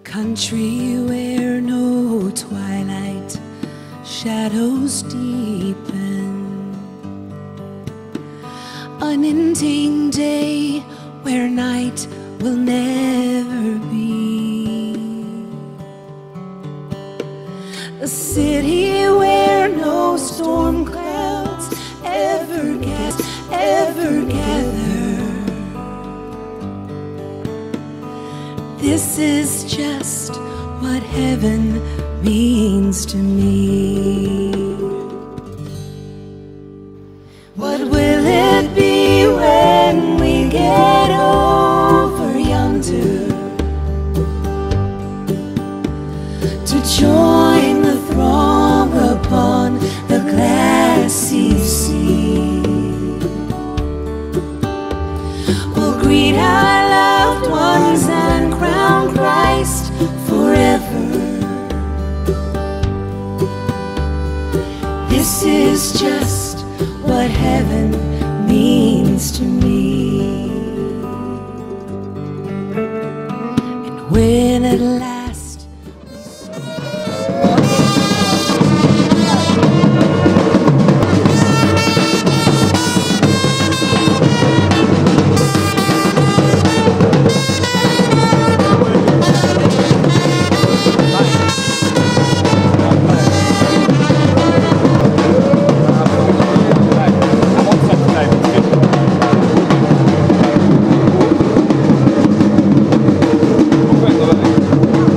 country where no twilight shadows deepen. Unending day where night will never be. A city where no storm clouds ever gas, ever gather. This is just what heaven means to me. What will it be when we get over yonder to join the throng upon the glassy sea? We'll greet our loved ones and crown Christ forever. This is just what heaven means to me. And when at last Thank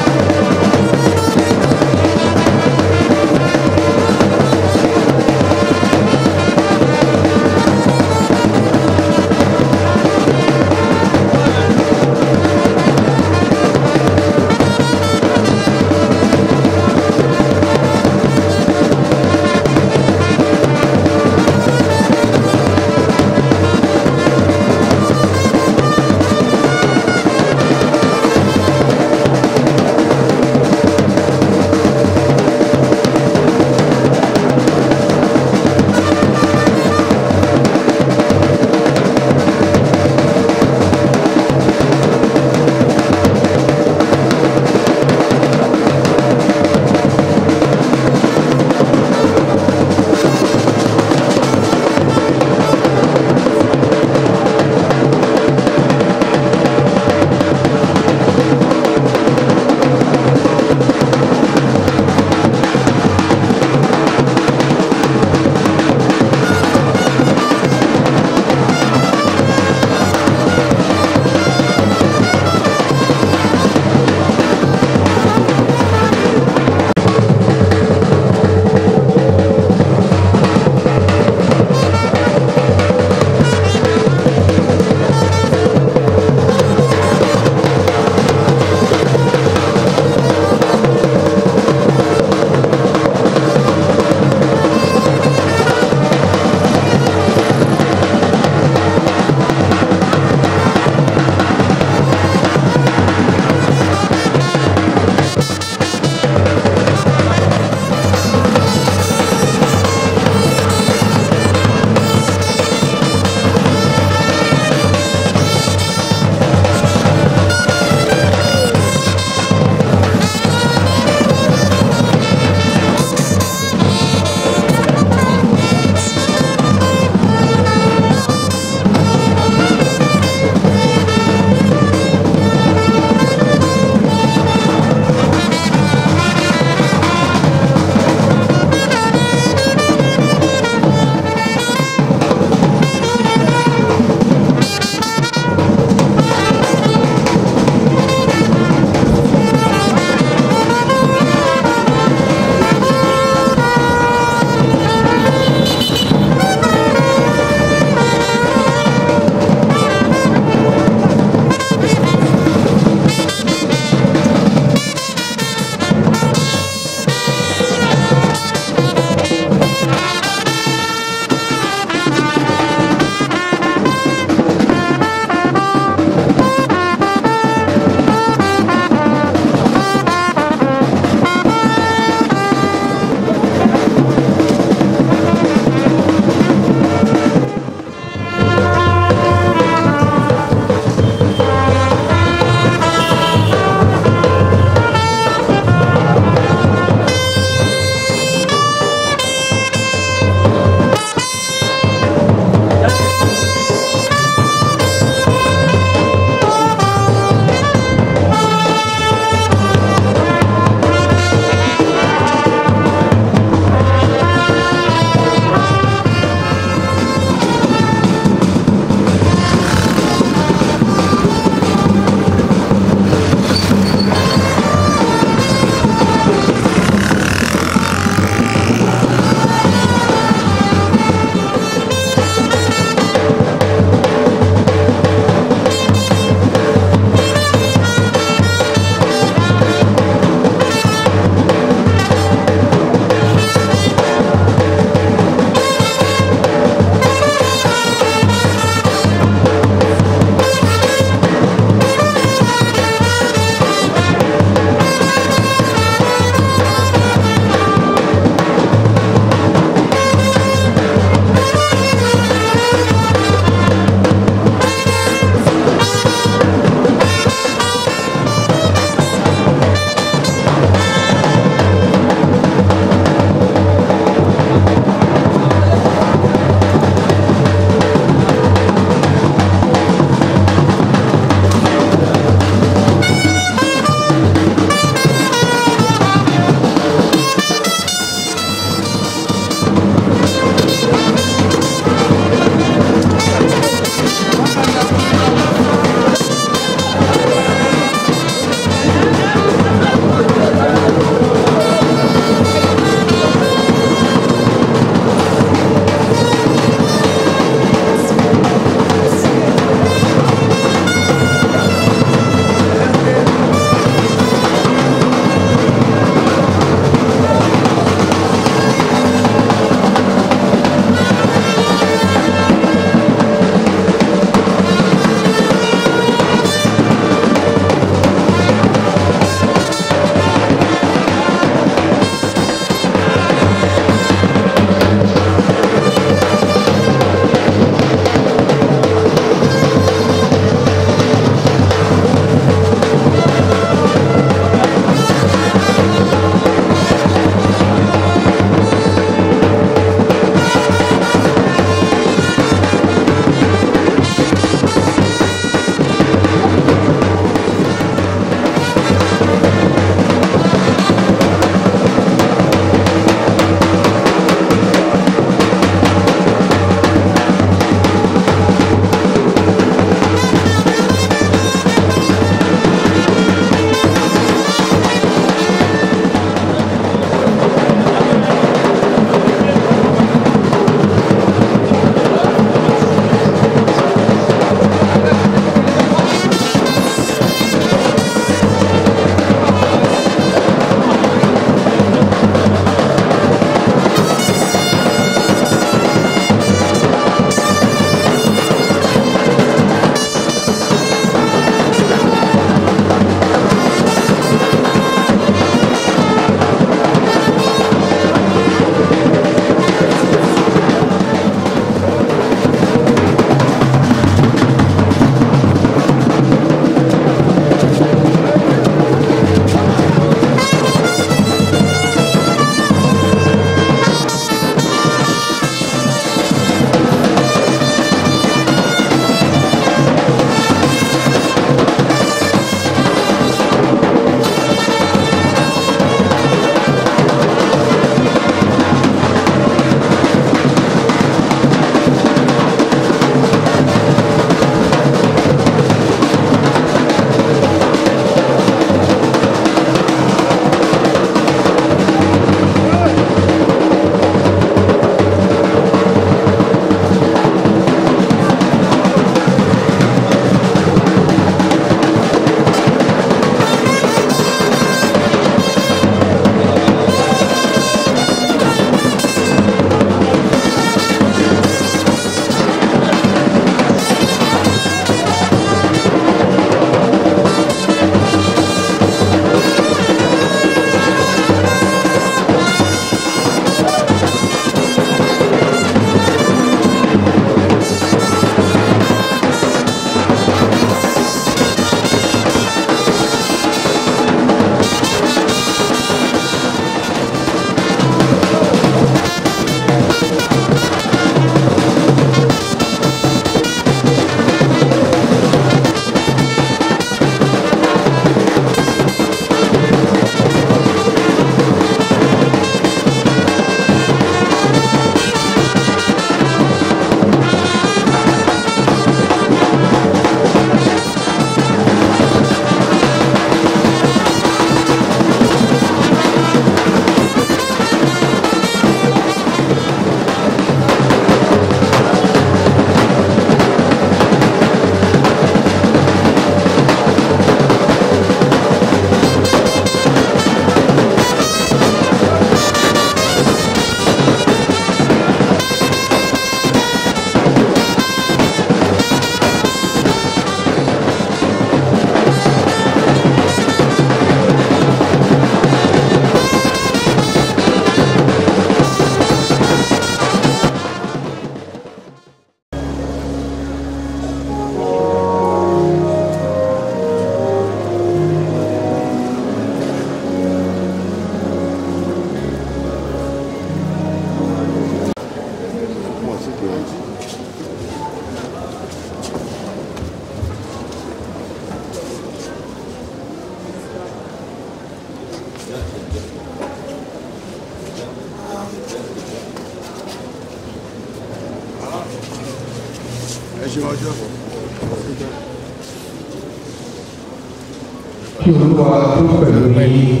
kí olúwa tó pẹ̀lú yín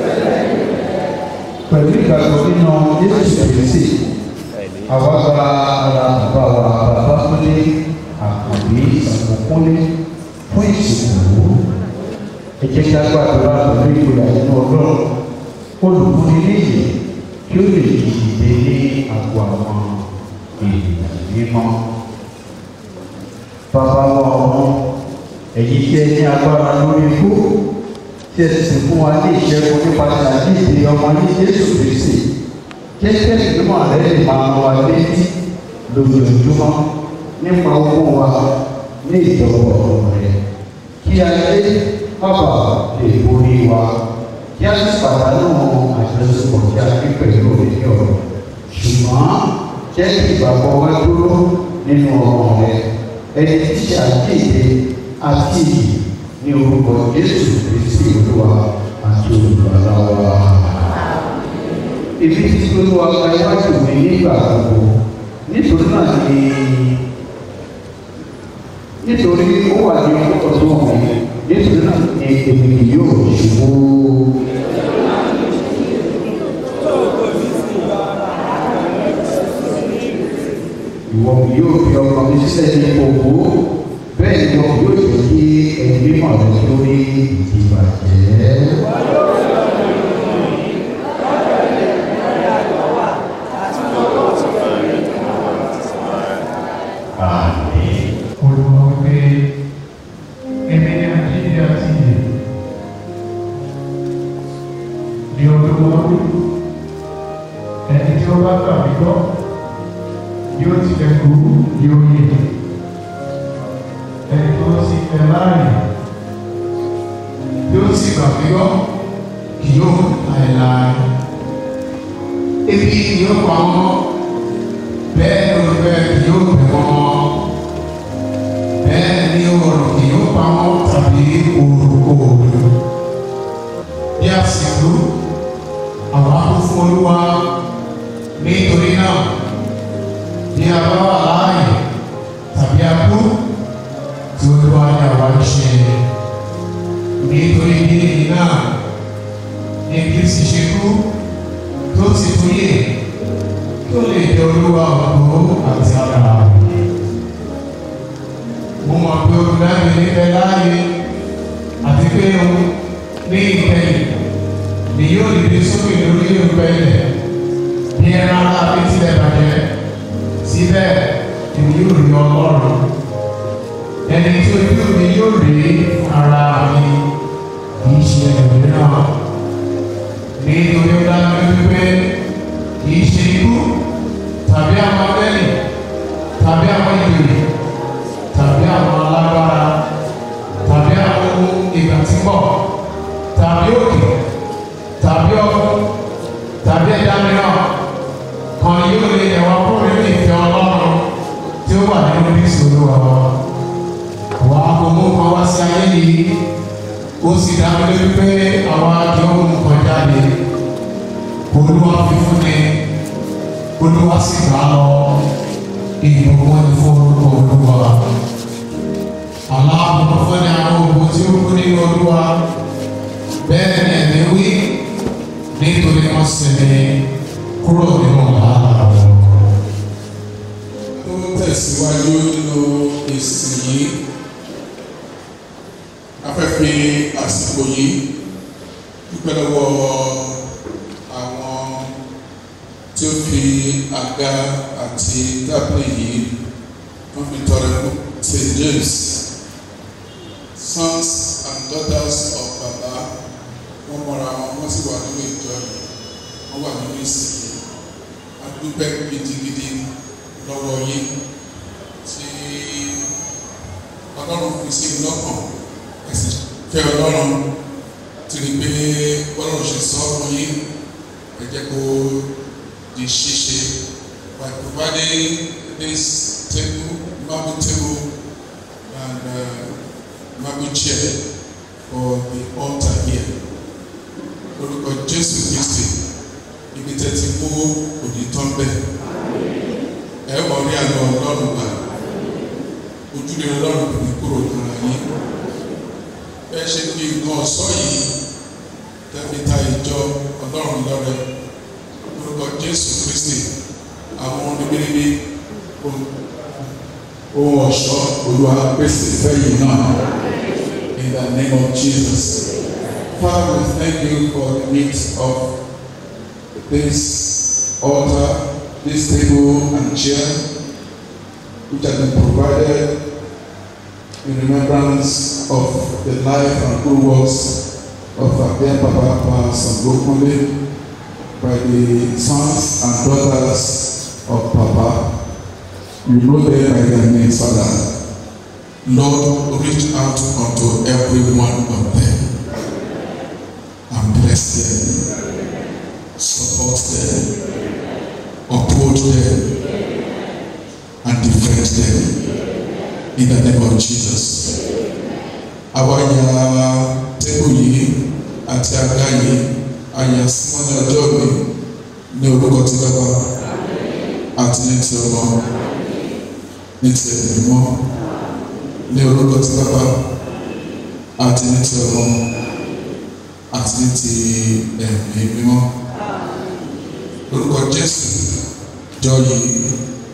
pẹ̀lú ìgbàgbọ́ nínú jésù kristi àwa gba ara bàbá wa bàbá kúnlé àkànbí ìsàkókúnlé fún ìsìnkú ẹ jẹ́ kí a gbàdúrà pẹ̀lú ìgboyà nínú ọlọ́run olùkúni níyì kí ó lè dìde ní àgọ́ àwọn ènìyàn mímọ́ bàbá wa ọ̀hún ẹ̀yin tí ẹ ní agbára lórí ikú tí ẹ sì fún wa ní ìṣẹ́gun nípasẹ̀ àdíje ọmọ ní jésù kristi jẹ́jẹ́ ìgbìmọ̀ rẹ lè máa rán wa létí lójoojúmọ́ nípa ogún wa ní ìjọba ọ̀rọ̀ rẹ kí ayé bàbà lè borí wa kí a sì pàdánù àjọṣepọ̀ tí a fi pẹ̀lú òní ọ̀rọ̀ ṣùgbọ́n jẹ́ kí ìgbàgbọ́ wa dúró nínú ọ̀rọ̀ rẹ ẹni tí ṣàkíyèsí àti ní orúkọ jésù kristi olúwa àti olùbàlà wa. ibi tí olúwa ka iwájú mi nígbà gbogbo nítorí náà ni nítorí ó wà ní ọdún mi nítorí náà ni èmi kì yóò ṣubú. ìwọ kì yóò fi ọkọ mi sílẹ̀ ní òkú bẹ́ẹ̀ ni wọn yóò jẹ́ kí ẹni mímọ́ rẹ lórí ìdìbàjẹ́. olùwà wípé èmi ní àjíǹde àti ìyè ní olúwa wí ẹni tí ó bá gbà mí gbọ́ yóò tilẹ̀ kú yóò yè ẹni tó sì fẹ́ láàyè yóò sì gbà mí gbọ́ kì yóò láéláé ebi yóò pa wọ́n bẹ́ẹ̀ olùfẹ́ kì yóò bẹ̀ wọ́n bẹ́ẹ̀ ni ọ̀rọ̀ kì yóò pa wọ́n tàbí òrùkòrò bí àsìkò àwọn akófó olúwa nítorí náà bí a bá wà láàyè tàbí a kú tí olúwa ní àwa ń ṣe nítorí bí èyí náà ní kristi ṣe kú tó ti tún yè tó lè jẹ olúwa ògbó àti ara rẹ̀ mo mọ̀ pé olùdarí níbẹ̀ láàyè àti pé òun ní ìkẹyìn ni yóò dìde sókè lórí ìrúbẹ̀ ilẹ̀ bí ẹran ara mi tilẹ̀ bàjẹ́ síbẹ̀ èmi yóò rí ọlọ́run ẹni tí ojú mi yóò rí ara mi kì í ṣe ẹlòmíràn nítorí ó dá mi wípé kì í ṣe ikú tàbí àwọn abẹ́lẹ̀ tàbí àwọn ìbèrè tàbí àwọn alágbára tàbí àwọn ohun ìgbà tí ń bọ̀ tàbí òkè tàbí ọkùn tàbí ẹ̀dá mìíràn kan yóò lè ẹ̀wà kúrò nínú ìfẹ́ ọlọ́run tí ó wà nínú Kristi Olúwa wa. Àwa kò mú kan wá sí ayé yìí ó sì dá mi lójú pé àwa kì í mú kan jáde Olúwa fi fún mi Olúwa sì gbà á lọ ìbùkún ní fún orúkọ Olúwa aláàbò fún ní àwọn ògùn tí ó kú nínú Olúwa bẹ́ẹ̀ ni ẹ̀mí wí nítorí wọ́n sinmi kúrò nínú wàhálà wọn. tó tẹ̀síwájú nínú èsì yìí afẹ́fẹ́ àsìkò yìí dúpẹ́ lọ́wọ́ àwọn tí ó fi àga àti tábìlì yìí wọ́n fi tọrẹ fún St. James sons and daughters of Baba wọ́n mọ̀ra wọn wọ́n sì wà nínú ìjọ yìí wọ́n wà nínú ìsìn yìí a dúpẹ́ gidigidi lọ́wọ́ yín tí ọlọ́run fi sí i lọ́kàn ẹ̀sìn fẹ́ ọlọ́run tí ní pé ọlọ́run ṣe sọ fún yín ẹ jẹ́ kó di ṣíṣe by providing this table marble table and uh, marble chair for the altar here lórúkọ Jésù Kristi ibi tẹ́ ti mú òní tán bẹ́ẹ̀ ẹ wọ rí àlọ́ ọlọ́run gbà ojúlé ọlọ́run kò ní kúrò lára yín bẹ́ẹ̀ ṣe fi nǹkan ọ̀ṣọ́ yìí tẹ́fi ta ìjọ ọlọ́run lọ́rẹ lórúkọ jésù kristi àwọn oníbíríbí ohun ọ̀ṣọ́ olúwa pèsè fẹ́yìn náà in the name of jesus father we thank you for the needs of this altar this table and chair which have been provided in remembrance of the life and good works of our dear Papa Pa Sangokunle by the sons and daughters of Papa. You know them by their names, Father. Lord, reach out unto every one of them and bless them, support them, uphold them, and defend them in the name of Jesus. Àwa ya tébù yìí àti àga yìí àyà símọ́ ní ọjọ́ mi ní orúkọ tí bàbá àti ní ti ọmọ ní ti ẹ̀mí mọ́ ní orúkọ tí bàbá àti ní ti ọmọ àti ní ti ẹ̀mí mímọ́. Orúkọ Jésù jọ yìí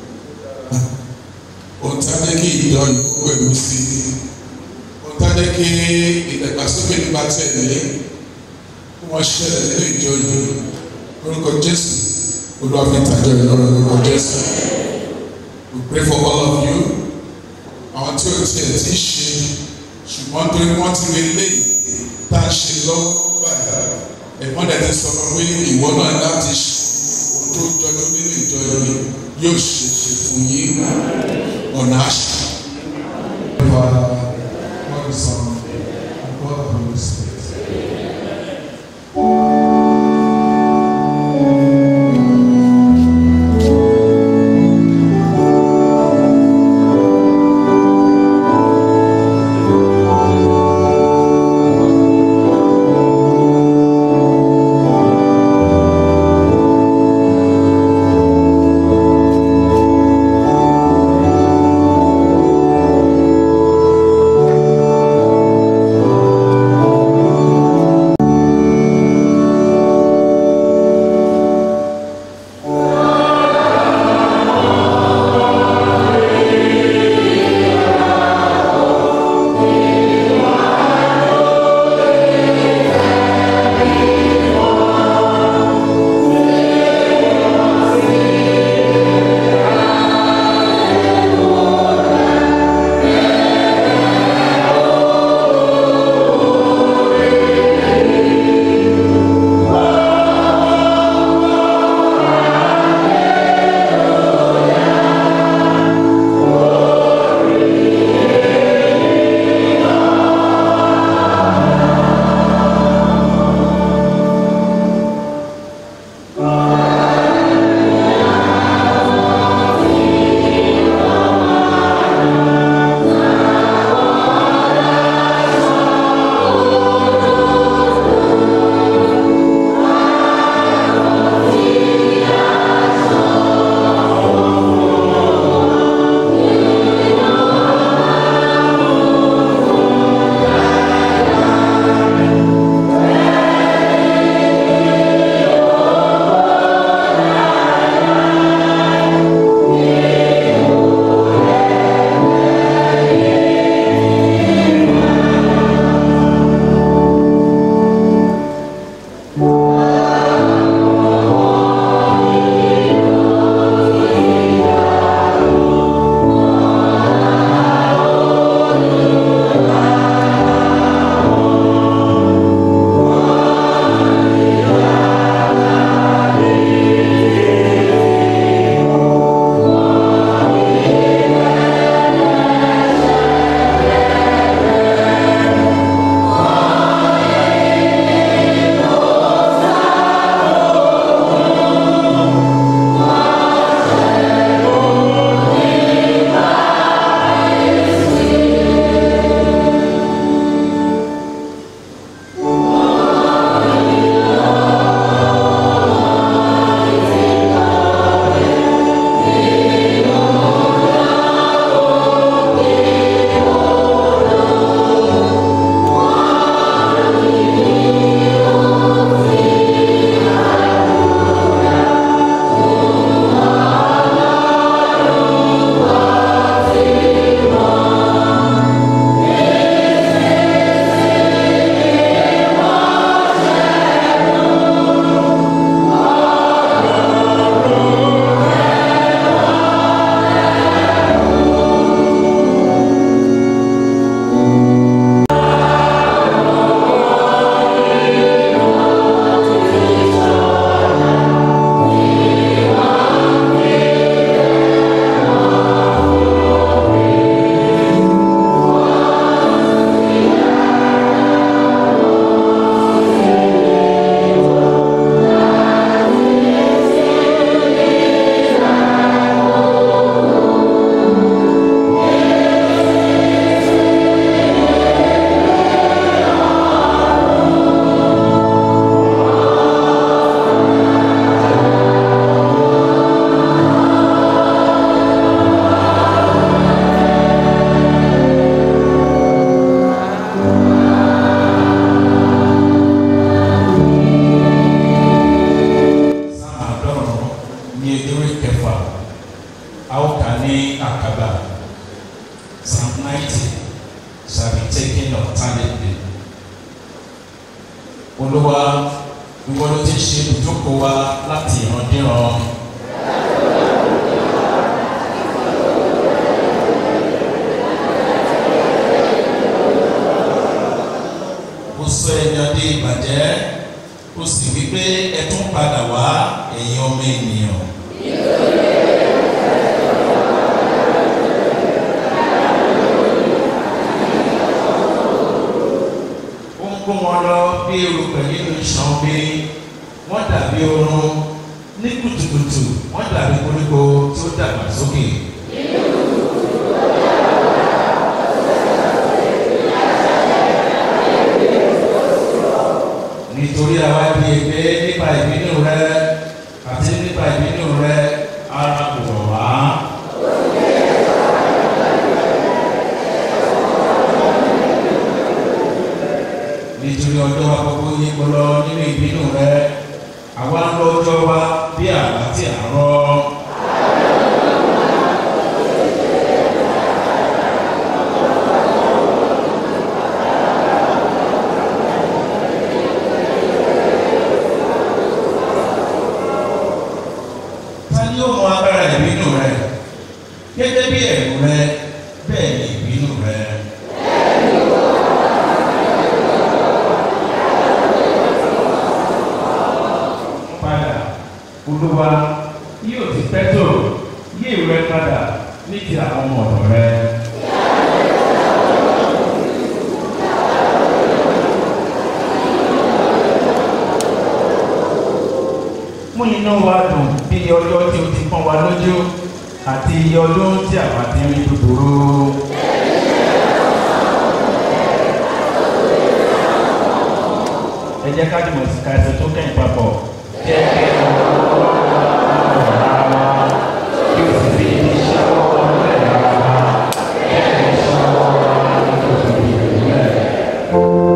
ohun tí a jẹ́ kí ìjọ yìí kó pẹ̀lú sí ohun tí a jẹ́ kí ìdàgbàsókè nípa tẹ̀lé kí wọ́n ṣẹlẹ̀ nínú ìjọ yìí lórúkọ Jésù olúwàfẹ́ ìtàjọ ìlọrin lórúkọ Jésù we pray for all of you àwọn tí o tiẹ̀ ti ṣe ṣùgbọ́n torí wọ́n ti rí léyìí tá a ṣe lọ́wọ́ báyìí ẹ̀gbọ́n dẹ̀ ti sọ fún mi ìwọ náà láti ṣe ohun tó jọjú nínú ìjọ yìí yóò ṣe ṣe fún yín ọ̀nà àṣà. Father, God the Son, and God the Holy Spirit. Thank ìwọ ló ti ṣe ibùjókòó wa láti ìrandíran. ó sọ ẹ̀yàn dé ìbàjẹ́ ó sì wí pé ẹ tún padà wá ẹ̀yin ọmọ ènìyàn. ó ń kó wọn lọ bí erùpẹ̀ nínú ìṣàn omi wọ́n dàbí oorun ní kùtùkùtù wọ́n dàbí koríko tí ó dàgbà sókè. nítorí àwa di ègbé nípa ìbínú rẹ àti nípa ìbínú rẹ ara kò wọ̀ wá. nítorí ọjọ́ wa gbogbo yí kó lọ nínú ìbínú rẹ àwa ń lọ ọjọ́ wa bí àbá tí à ń rọ. ta ni ó mọ agbára ìbínú rẹ gẹ́gẹ́ bí ẹ̀rù rẹ bẹ́ẹ̀ ni ìbínú rẹ. padà olúwa yóò ti pẹ́ tó yí ìrẹ́ padà ní ti àwọn ọmọ ọ̀dọ̀ rẹ. mú inú wa dùn bí iye ọjọ́ tí o ti pọ́n wa lójú àti iye ọdún tí àwa ti ń rí búburú. ẹ jẹ́ ká jùmọ̀ sí ká ẹsẹ̀ tó kẹ́yìn papọ̀ jẹ́ kí ẹ lọ lọ́wọ́ ara wa kí o sì fi iṣẹ́ ọwọ́ ọ̀rẹ́ ara wa jẹ́ kí iṣẹ́ ọwọ́ wa kí o sì fi ìrìnlẹ̀.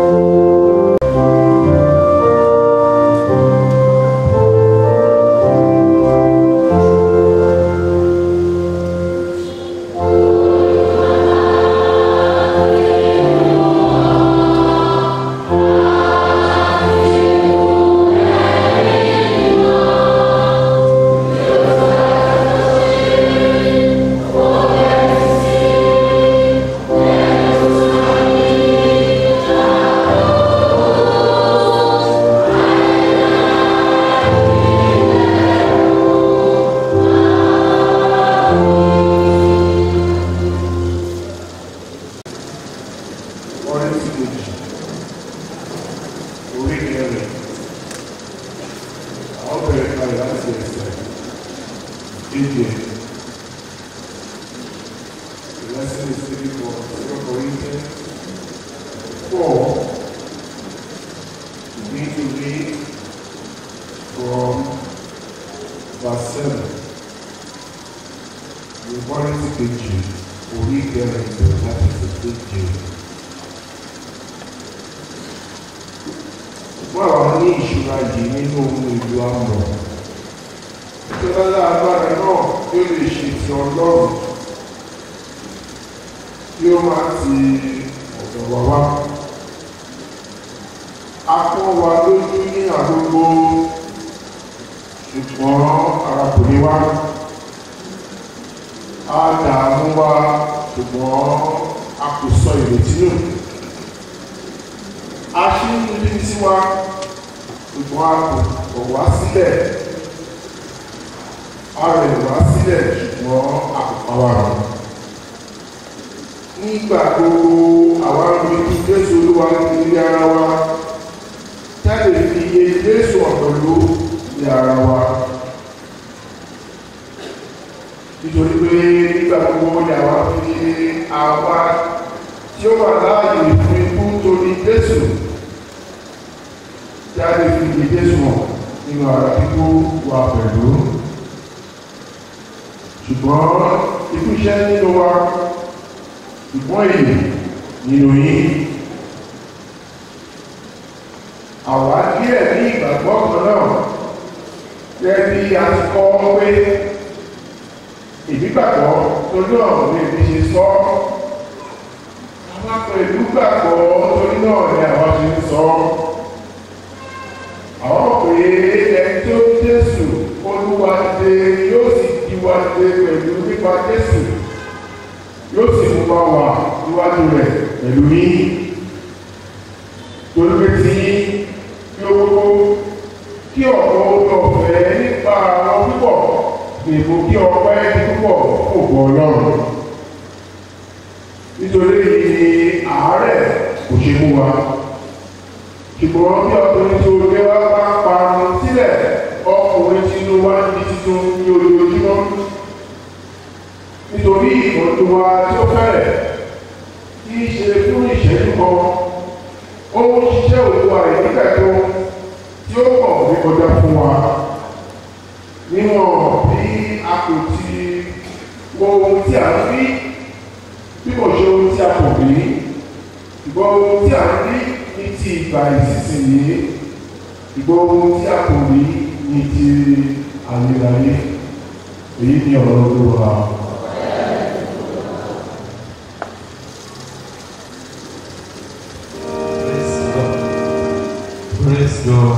ọrẹ tí kejì orí kẹrin àwọn bẹ̀rẹ̀ kalẹ̀ láti ẹsẹ̀ kéde lesson is three for zero Corinthians four begin to read from verse seven ìwọ́n tí kejì orí kẹrin bẹ̀rẹ̀ láti ẹsẹ̀ kéde. wọ́n àwọn ní ìṣúra yìí nínú ohun èlò àmọ̀. Ìjọba agbára náà tí ó lè ṣe ti ọlọ́run tí ó máa ti ọ̀dọ̀ wá wá. A pọ́n wa lójú ní àdúgbò ṣùgbọ́n ara kò ní wá. A dààmú wa ṣùgbọ́n a kò sọ ìrètí nù aṣíwájú ní tiwa ṣùgbọ́n a kò kọ̀ wá sílẹ̀ a rẹ̀ wá sílẹ̀ ṣùgbọ́n a kò pa wá rọ̀. nígbà gbogbo àwa ń rí kí jésù olúwa ní ara wa jáde fi iye jésù ọ̀dọ̀ ló ní ara wa. nítorí pé nígbà gbogbo ni àwa fi àwa tí ó wà láàyè fún ikú torí jésù jáde fi iye jésù hàn nínú ara kíkó wa pẹ̀lú ṣùgbọ́n ikú iṣẹ́ nínú wa ṣùgbọ́n èyí nínú yín àwa díẹ̀ ní ìgbàgbọ́ kan náà gẹ́gẹ́ bí a ti kọ́ pé ìdígbàgbọ́ torí ọ̀rọ̀ ní ibi ṣe sọ àwọn pẹ̀lú gbàgbọ́ torí náà ni àwọn ṣe ń sọ àwọn pé ẹni tó ní jésù olúwa dé yóò sì di wa dé pẹ̀lú nípa jésù yóò sì mú wa wà níwájú rẹ̀ pẹ̀lú yín torí pé tí kí ó gbogbo kí ọ̀pọ̀ orí ọ̀fẹ́ nípa àwọn púpọ̀ lè mú kí ọpẹ́ ní púpọ̀ kò gbọ́ ọlọ́run nítorí ní àárẹ̀ kò ṣe mú wa ṣùgbọ́n bí ọkùnrin tó gbé wá bá parun sílẹ̀ ọkùnrin tí inú wa di titun ní ojoojúmọ́ nítorí ìmọ̀tò wa tí ó fẹ́rẹ̀ kí í ṣe fún ìṣẹ́jú kan ó ń ṣiṣẹ́ òkú àìníkàtó tí ó pọ̀ ní kọjá fún wa níwọ̀n bí a kò ti wo ohun tí a ń rí bí kò ṣe ohun tí a kò rí ìgbọ́ ohun tí a ń rí ní ti ìgbà ìsinsìnyí ìgbọ́ ohun tí a kò rí ní ti àlèrayé èyí ni ọ̀rọ̀ olówó Praise God. Praise God.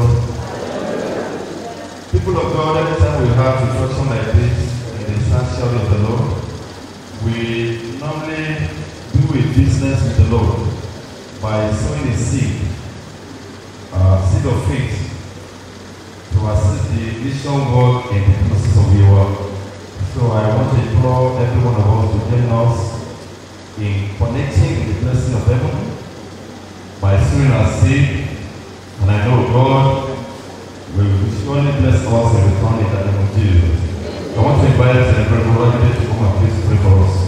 People of God, anytime we have instruction like this in the sanctuary of the Lord, we normally do a business with the Lord by sowing a seed, uh, seed of faith, to assist the mission work in the process of the work. So I want to implore every one of us to join us in connecting with the blessing of heaven by sowing our seed, and I know God will surely bless us in return in the name of Jesus. I want to invite the Reverend Rodney to come and please pray for us.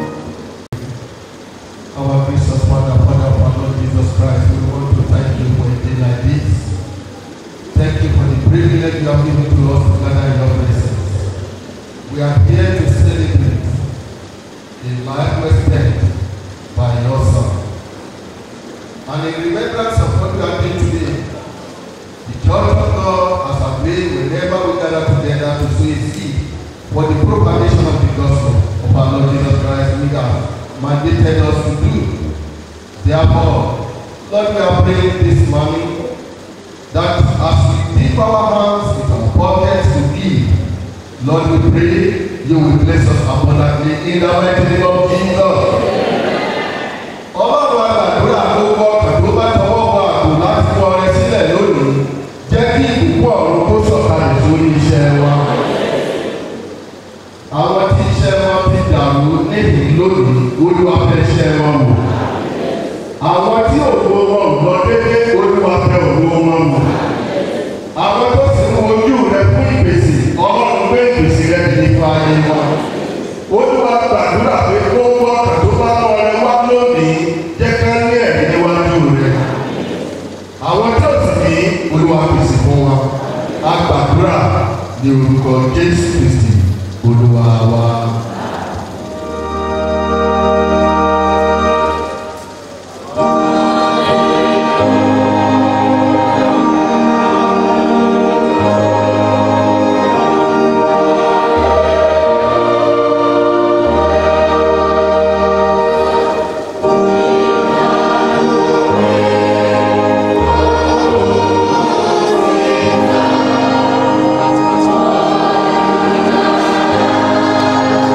Our gracious Father, Father of our Lord Jesus Christ, we want to thank you for a day like this. Thank you for the privilege you have given to us to gather in your presence. We are here to celebrate the life well spent by your Son. And in remembrance of what we are doing today, the Church of God has agreed whenever we gather together to sow a seed for the propagation of the gospel of our Lord Jesus Christ, we have mandated us to do. Therefore, Lord, we are praying this morning that as we dip our hands into our pockets to give, Lord, we pray you will bless us abundantly in the mighty name of Jesus. Ọlọ́run àgbàdúrà ló gbọ́ pẹ̀lú bá tọwọ́ bọ àpò láti kọ ọrẹ sílẹ̀ lónìí. Jẹ́ kí ìbùkún ọ̀run kó sọ̀kalẹ̀ sórí iṣẹ́ wa. Àwọn tí iṣẹ́ wọn ti dàrú níbi lónìí, Olúwa fẹ́ iṣẹ́ wọn wò. Àwọn tí òwò wọn ò lọ dédé, Olúwa fẹ́ òwò wọn wò. Àwọn tó sì ń wojú rẹ fún ìpèsè, Ọlọ́run gbé ìpèsè rẹ di nípa ayé wọn. Olúwa gbàdúrà pé kó wọ́n kàtó bá lọ́rẹ wá lónìí, jẹ́ ká ní ẹ̀rí níwájú rẹ. Àwọn tó sì ní Olúwa pèsè fún wa. A gbàdúrà ní orúkọ Jésù Kristi, Olúwa wa. Thank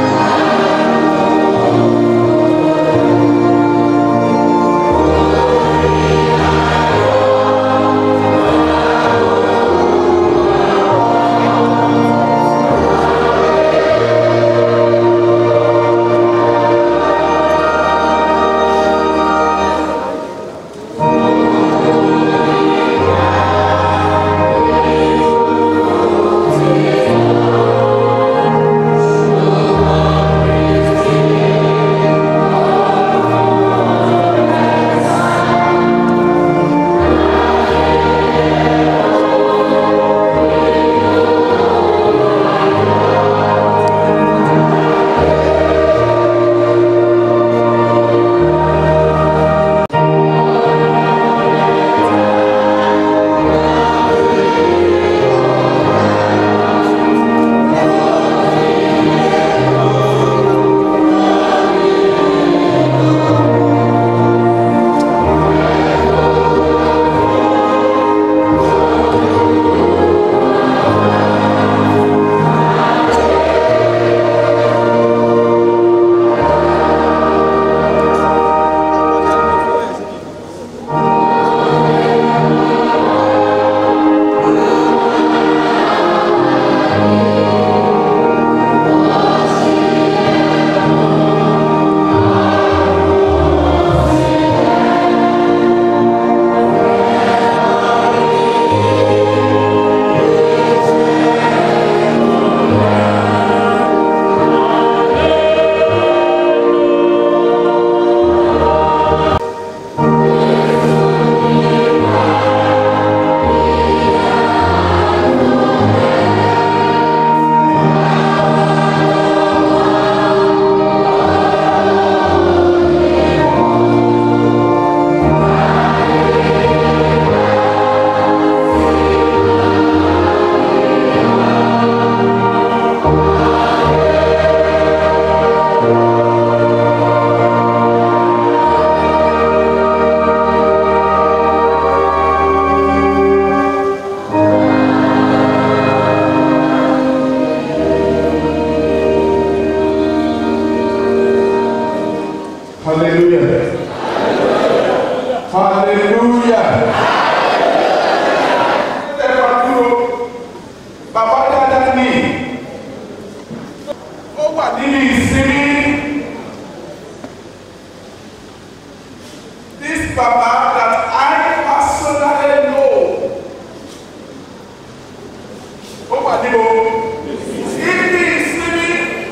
wà níbo ibi ìsinmi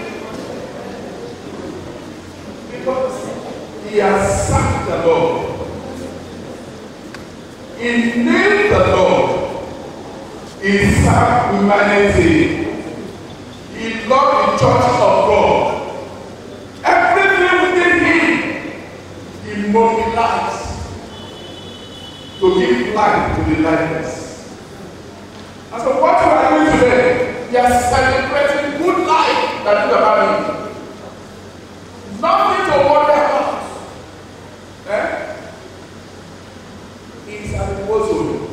because he has served the Lord he named the Lord he served humanity he loved the church of God everything within him he mobilized to give life to the lifeless. And so what we are doing today, we are celebrating good life that you are having. Nothing to worry about. Eh? It's an impossible.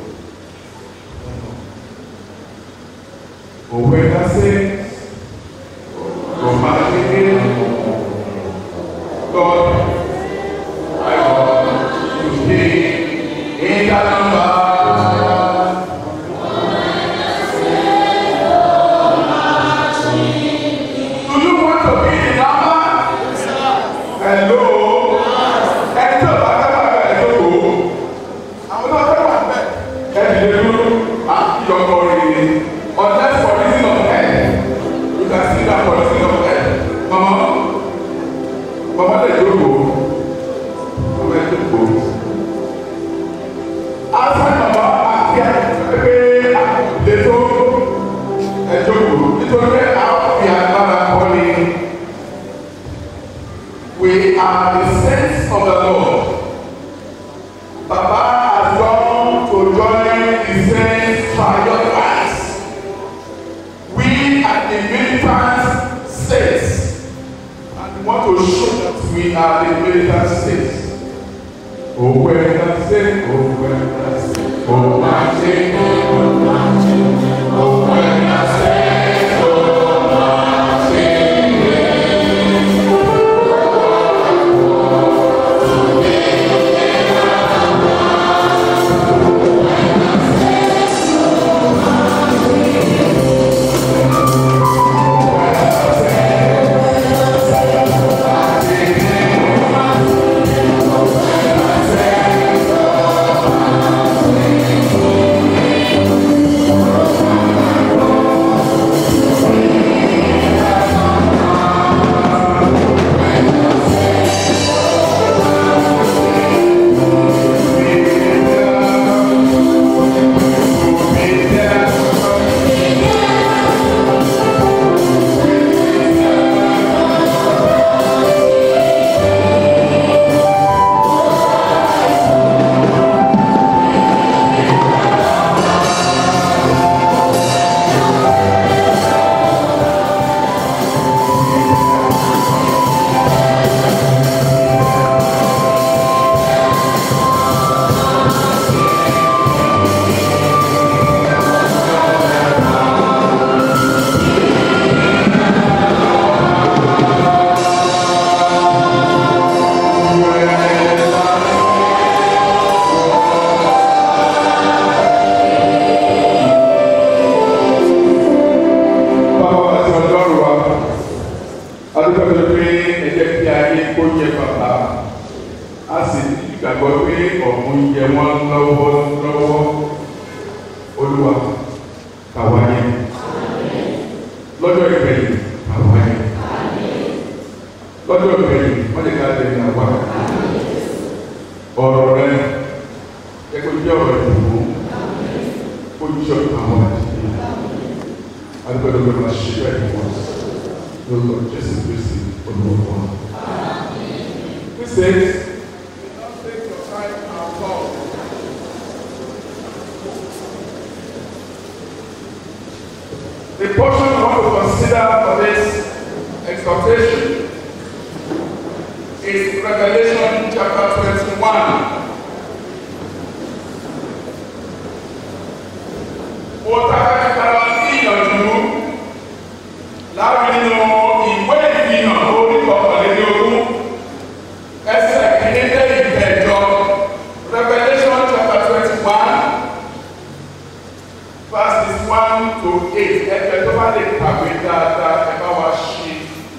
Òwe lásẹ̀, kò máa kéde, God, I want to be in that number. Do you want to be in number? Hello. Ẹni tí o bá fẹ́ wà bẹ́ẹ̀ tó kò ó. Àwọn náà fẹ́ wà bẹ́ẹ̀. Ẹni lè dúró àti ọkọ rèé. Unless for reason of health. You can see that for reason of health. Mama, mama lè jókòó. Mama lè jókòó. Outside mama àti ẹgbẹ́ lẹ́tọ́ ẹ̀jókòó. Nítorí pé àwọn fi agbára kọ́ ni. We are the saints of the Lord. Baba has gone to join the saints triumphant. We are the militant saints. And we want to show that we are the militant saints. Oh, when I say, oh, when I say, oh, I say, oh, I say, oh, when I say, oh, I say, Báwo wá sí ọlọ́run wa? Adúgbò tó pé ẹ̀jẹ̀ kí ayé kó jẹ bàbá. A sì ní ìgbàgbọ́ pé ọ̀hún jẹ wọ́n lọ́wọ́ lọ́wọ́. Olúwa kàwáyé. Lọ́jọ́ ìgbẹ̀yìn kàwáyé. Lọ́jọ́ ìgbẹ̀yìn wọ́n lè ká lè ní àwa. Ọ̀rọ̀ rẹ̀ jẹ́ kó jẹ́ ọ̀rọ̀ ìdìbò. Kó jọ àwọn àti agbẹ́dọ̀gbẹ́ máa ṣe bẹ́ẹ̀ ni wọ́n lórúkọ Jésù Kristi olùwọ́ wọn. Christians, take your time and talk. The portion I want to consider for this exhortation is Revelation chapter 21. Mo tàbí kára ní ìyànjú láti nínú ìwé ìfihàn orí kọkànlélógún ẹsẹ̀ kìíní dé ìgbẹ́jọ Revelation chapter twenty one verses one to eight ẹgbẹ́ tó bá lè kàwé dáadáa ẹ bá wa ṣe.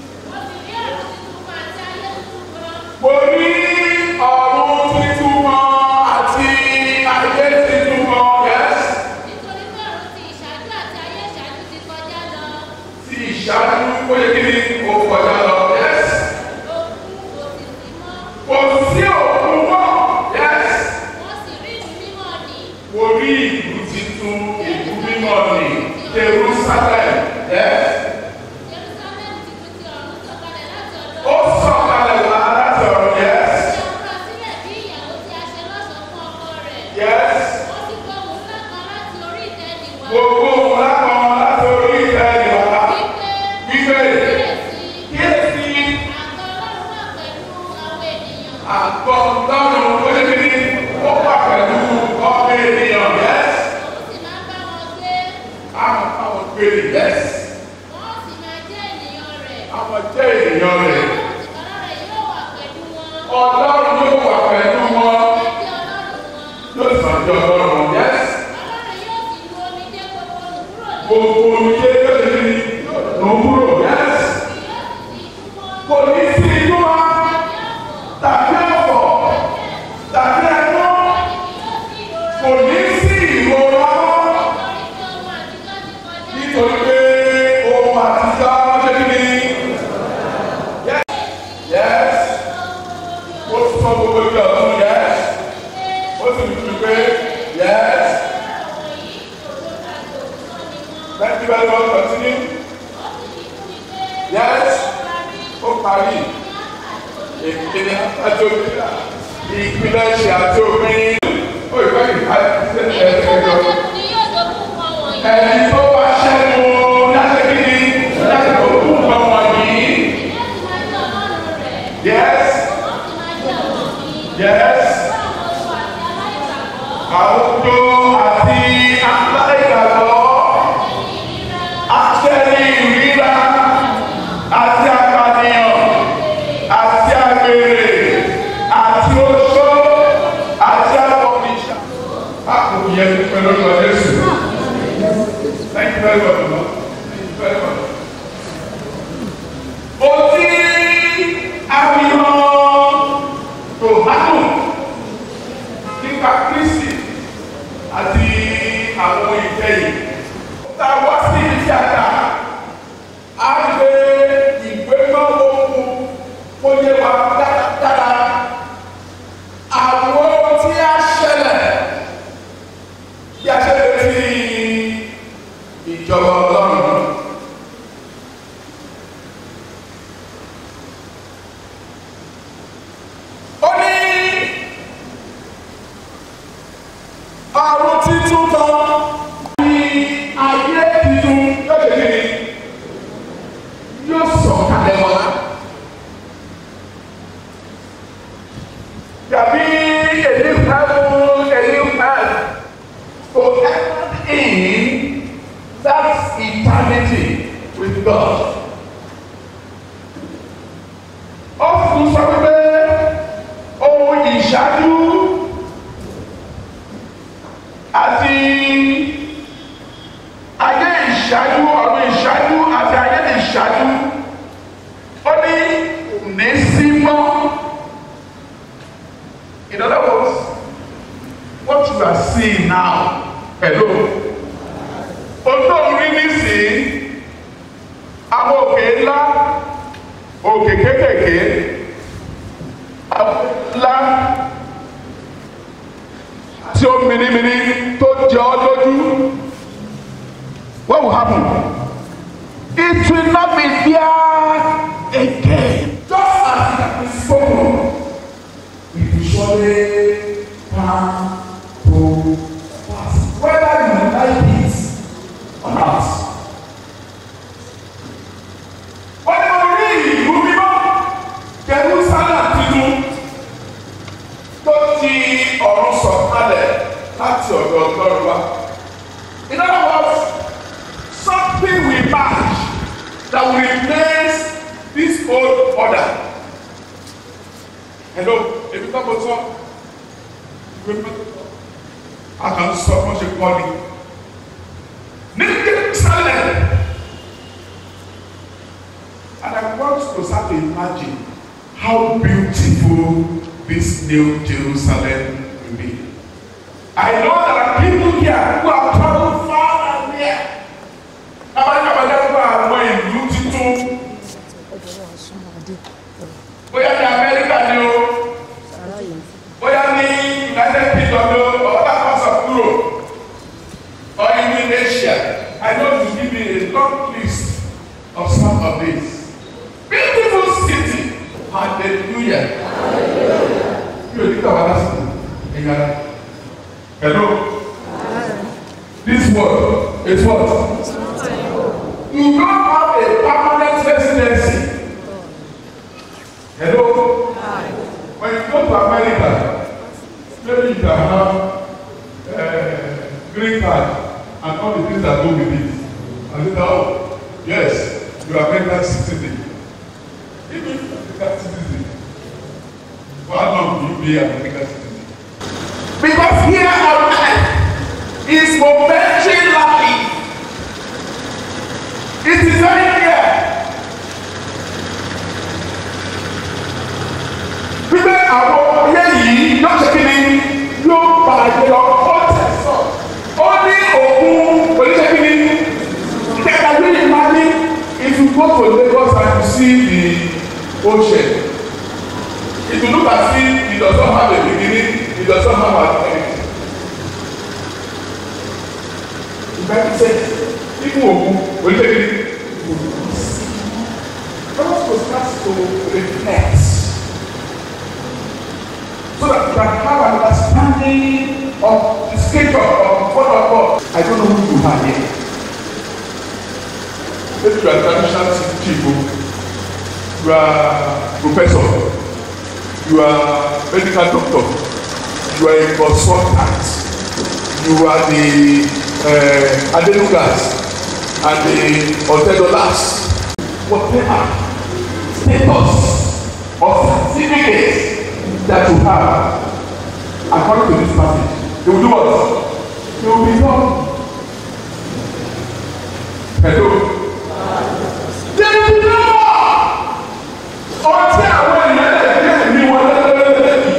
Mo ní ọ̀run tuntun kan àti ayé tuntun kan, yes. ìṣáájú ó yẹ kí ni ó kọjá lọ yes kò sí òkun mọ́ yes mo rí ìlú titun ìlú mímọ́ ní Jerusalem yes ó sọ̀kalẹ̀ wá láti ọ̀run yes yes gbogbo òun lápá wọn láti orí ìfẹ́ ìwà wípé kíyèsí àgọ́ lọ́rùn ó yẹ kí ni ó wà pẹ̀lú ọmọ ènìyàn yes àwọn àwọn gbèrè yes àwọn jẹ́ ènìyàn rẹ̀ ọlọ́run yóò wà pẹ̀lú wọn yóò sàn jọ ọlọ́run yes gbogbo oúnjẹ yóò ṣe ní òwúrò yes kò ní sí inú wa tàbí ọ̀fọ̀ tàbí ẹ̀kọ́ kò ní sí ìrora mọ́ nítorí pé ohun àtijọ́ ṣe kí ni yes yes ó sọ gbogbo ìjọ ọ̀tún yes ó sì ní pé yes let me very well continue yes ó parí ìpínlẹ̀ àti òmìnira ìpínlẹ̀ ṣe àti òmìnira ó ìfẹ́ ìfẹ́ ẹ̀ẹ́dẹ́gbẹ̀jọ ẹni tó wá ṣẹ́gun láti kí ni láti kó kú nǹkan wọ̀nyí yes yes àwùjọ àti aláìgbàgbọ́ àtẹ̀lé ìríra àti apànìyàn àti àgbèrè àti oṣó àti àbọ̀nìṣà. a kò yẹ pẹ̀lú ọjọ́ Jésù. Thank you very much. Lord. Thank you very much. Mo ti àfihàn tòmátò nípa Kristi àti àwọn ìkẹyìn. Tá a wá sí ibi tí a dà, a gbé ìwé náà lóhùn kó yé wa dáradára. Àwọn ohun tí a ṣẹlẹ̀ bí a ṣe lè fi ìjọba ọlọ́run. Ó ní àrùn títún kan ní ayé títún yóò ṣe kí ni yóò sọ̀ kalẹ̀ wá. Dàbí èdè fún èdè fún to enter in that eternity with God. Ó fún sọ pé ohun ìṣáájú àti ayé ìṣáájú ọ̀run ìṣáájú àti ayé ìṣáájú ó ní ní sí mọ́. In other words, what you are seeing now hello olóòrùn rí nísìnyí àwọn òkè ńlá òkè kékèké àwọn ńlá tí ó mìnìmìnì tó jẹ ọ́ lójú what will happen it will not be there again just as it has been spoken it will surely come to pass whether you like it or not. wọ́n ní mo rí ìlú mímọ́ Jerusalem tuntun tó ti ọ̀run sọ̀kalẹ̀ láti ọ̀dọ̀ ọlọ́run wa. in other words something will match that will replace this old order. hello ebi tó mo sọ ìwé mẹ́tò a kàn ń sọ fún ṣe kọ́ ni ní Jerusalem and I want to start to imagine how beautiful this new Jerusalem will be. I know there are people here who have traveled far and near. Abájábájá fún àwọn ìlú tí hallelujah mi ò ní gbà wá lásìkò ẹ̀yà hello this word is what you don't have a permanent residency hello when you go to America maybe you can have uh, green card and all the things that go with it and you know yes you are American citizen even American citizen for how long will you be American citizen because here on earth is momentary life it is very clear wípé àwọn ayé yìí yóò ṣe kí ni yóò bàjẹ́ lọ ó tẹ̀sán ó ní òkun oníṣẹ́ kí ni kẹta really imagine if you go to Lagos and you see the ocean if you look at it it does not have a beginning it does not have an end ìgbà tí sẹ ikú òkun oníṣẹ́ kí ni God was start to reflect so that you can have an understanding of the scripture of what of God. I don't know who you are here. Maybe you are traditional people, you are professor, you are medical doctor, you are a consultant, you are the uh, adenugas and the otedolas, whatever status or certificate that you have according to this passage they will do what they will be done hello they will be done ọtí àwọn ènìyàn lè gbé ẹ̀mí wọn lẹ́lẹ́lẹ́lẹ́lẹ́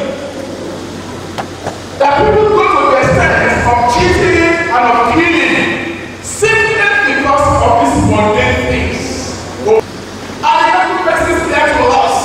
that people go to the extent of cheating and of killing simply because of these mundane things and the every person there to us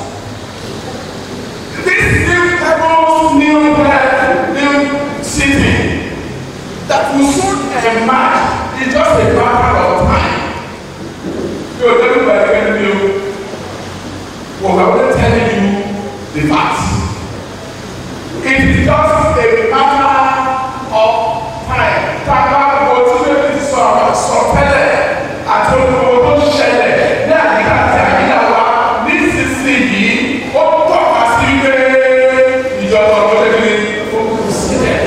this new heavens new earth new city that will soon emerge is just a matter of time. Yóò tẹ́lẹ̀ bá ẹgbẹ́ mi o, wọ́n wà wọ́n tẹ́lẹ̀ you the fact. It is just a matter of time. Tábà wo tí wọ́n ti sọ àwọn sọ̀tẹ́lẹ̀ àti olùkọ́ tó ṣẹlẹ̀ ní àyíká àti àyíká wa nísinsìnyí ó tọ́ka sí pé ìjọba ọ̀gbọ́n tẹ́lẹ̀ ó kù sílẹ̀.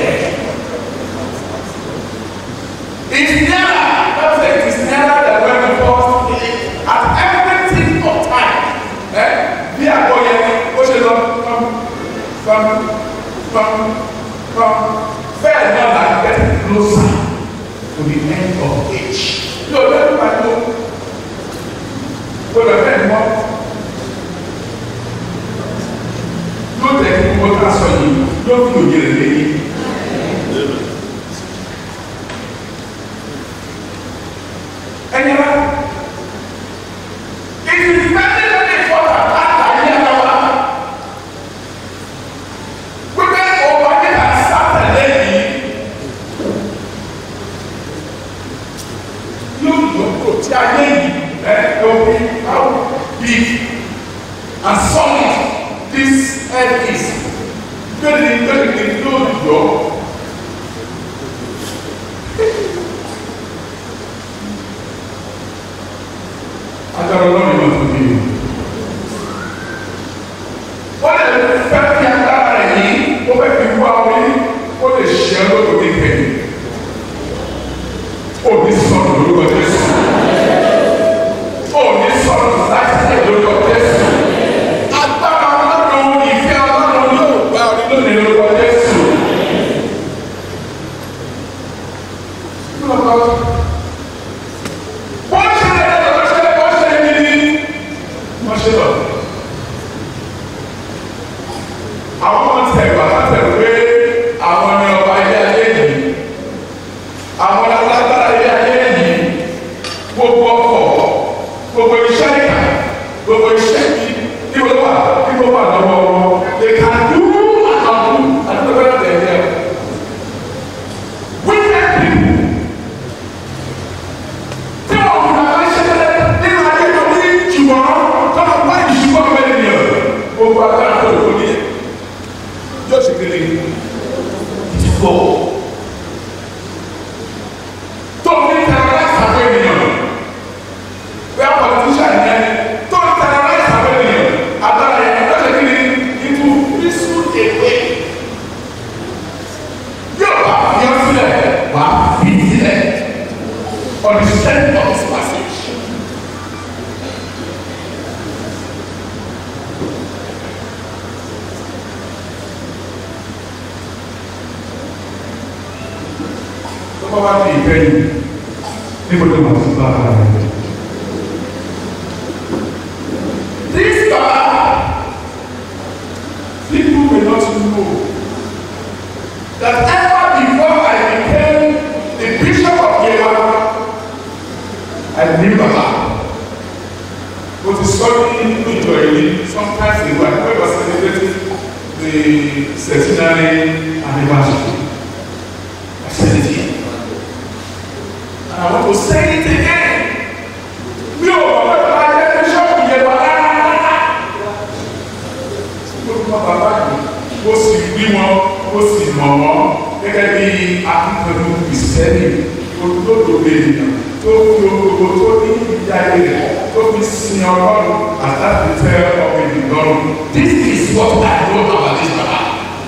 It's nearer, that's it, it's nearer than when we first came at everything of time. Eh? Bí àgọ́ yẹn, ó ṣe lọ pam pam pam pam bẹ́ẹ̀ náà la get closer to the end of age. Yóò lẹ́nu pàtó. Gbọ́dọ̀ bẹ́ẹ̀ mọ́. Yóò tẹ̀ kí wọ́n ká sọ yìí, yóò fi òye rẹ̀ lẹ́yìn. ẹni wa it is very very important látàrí ẹ̀rọ wa wípé ọba nígbà sátẹ̀lẹ̀ yìí yóò yọkọ̀ tí ayé yìí ẹ ẹwọ́n how big and solid this earth is gbẹ̀dẹ̀ gbẹ̀dẹ̀ yóò yọ. agbára ọlọ́run yóò tó bí o. ó lè fẹ́ kí agbára rẹ̀ yìí ó fẹ́ fi wá orí ó lè ṣe ọ́ lóko ní kẹ́yìn. ó ní sọ̀rọ̀ lórúkọ Jésù. ó ní sọ̀rọ̀ láti lórúkọ Jésù. agbára ọlọ́run ìfẹ́ ọlọ́run yóò gbá orí lónìí lórúkọ Jésù. wọ́n ṣe é wọ́n ṣe é wọ́n ṣe é ní wọ́n ṣe lọ. àwọn ọmọ tẹ̀ wá látẹ̀ pé àwọn ni ọba ilé ayé yìí àwọn alágbára ilé ayé yìí flow. tó ní terrorize àwọn ènìyàn bí a politician yẹn tó ní terrorize àwọn ènìyàn agbára yẹn ló ṣe kí ni into peaceful away yóò bá fi ọ sílẹ̀ wà á fi sílẹ̀ on the strength of his passage. tó bá wá ní ìfẹ́ yìí níbo ló máa ti bá ara rẹ̀. This Baba, people may not know that ever before I became the bishop of Yewa, I knew Baba. But the story nínú ìjọ yìí sometimes ago I remember celebrating the centenary anniversary. I said it here. And I want to say it again. Mi ò mọ̀ pé bàbá jẹ́ bíṣọ́ọ̀bù yẹn wà rárá. Mo ti mọ bàbá yìí, mo sì rí wọn, mo sì mọ̀ wọ́n gẹ́gẹ́ bí akíkanjú kìsẹ́nì olódodo ènìyàn tó fi gbogbo tó ní ìjáde rẹ̀ tó fi sin ọlọ́run àtàkùn fẹ́ ọmọ ènìyàn lọ́rùn. This is what I know about this baba.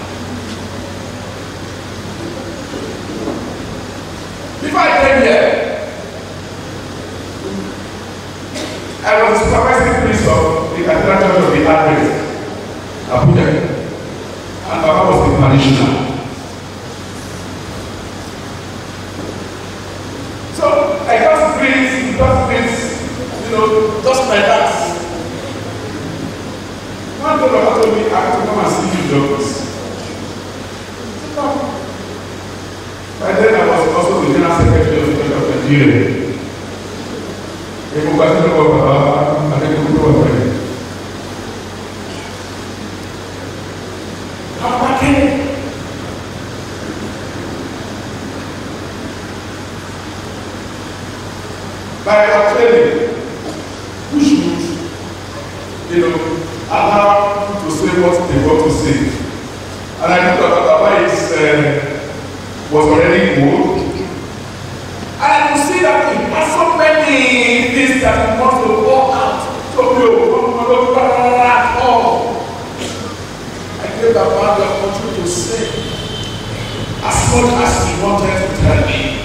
Before I came here, I was the supervising priest of the Cathedral Church of the Advent, Abuja, and Baba was the parishioner. So I just breathe, just breathe, you know, just like that. One day Baba told me, I have to come and see you, doctors. Come. By then I was also the general secretary of the Church of Nigeria. Èmo gba sínú ọgbà bàbá Adékòkò tó wà pẹ̀lú. Apákẹ́. By our training, we should, you know, allow people to say what they want to say. And I think that Baba is uh, was already old. And I could see that he has so many things that he wants to pour out. So we will at all. I gave Baba the opportunity to say as much as he wanted to tell me.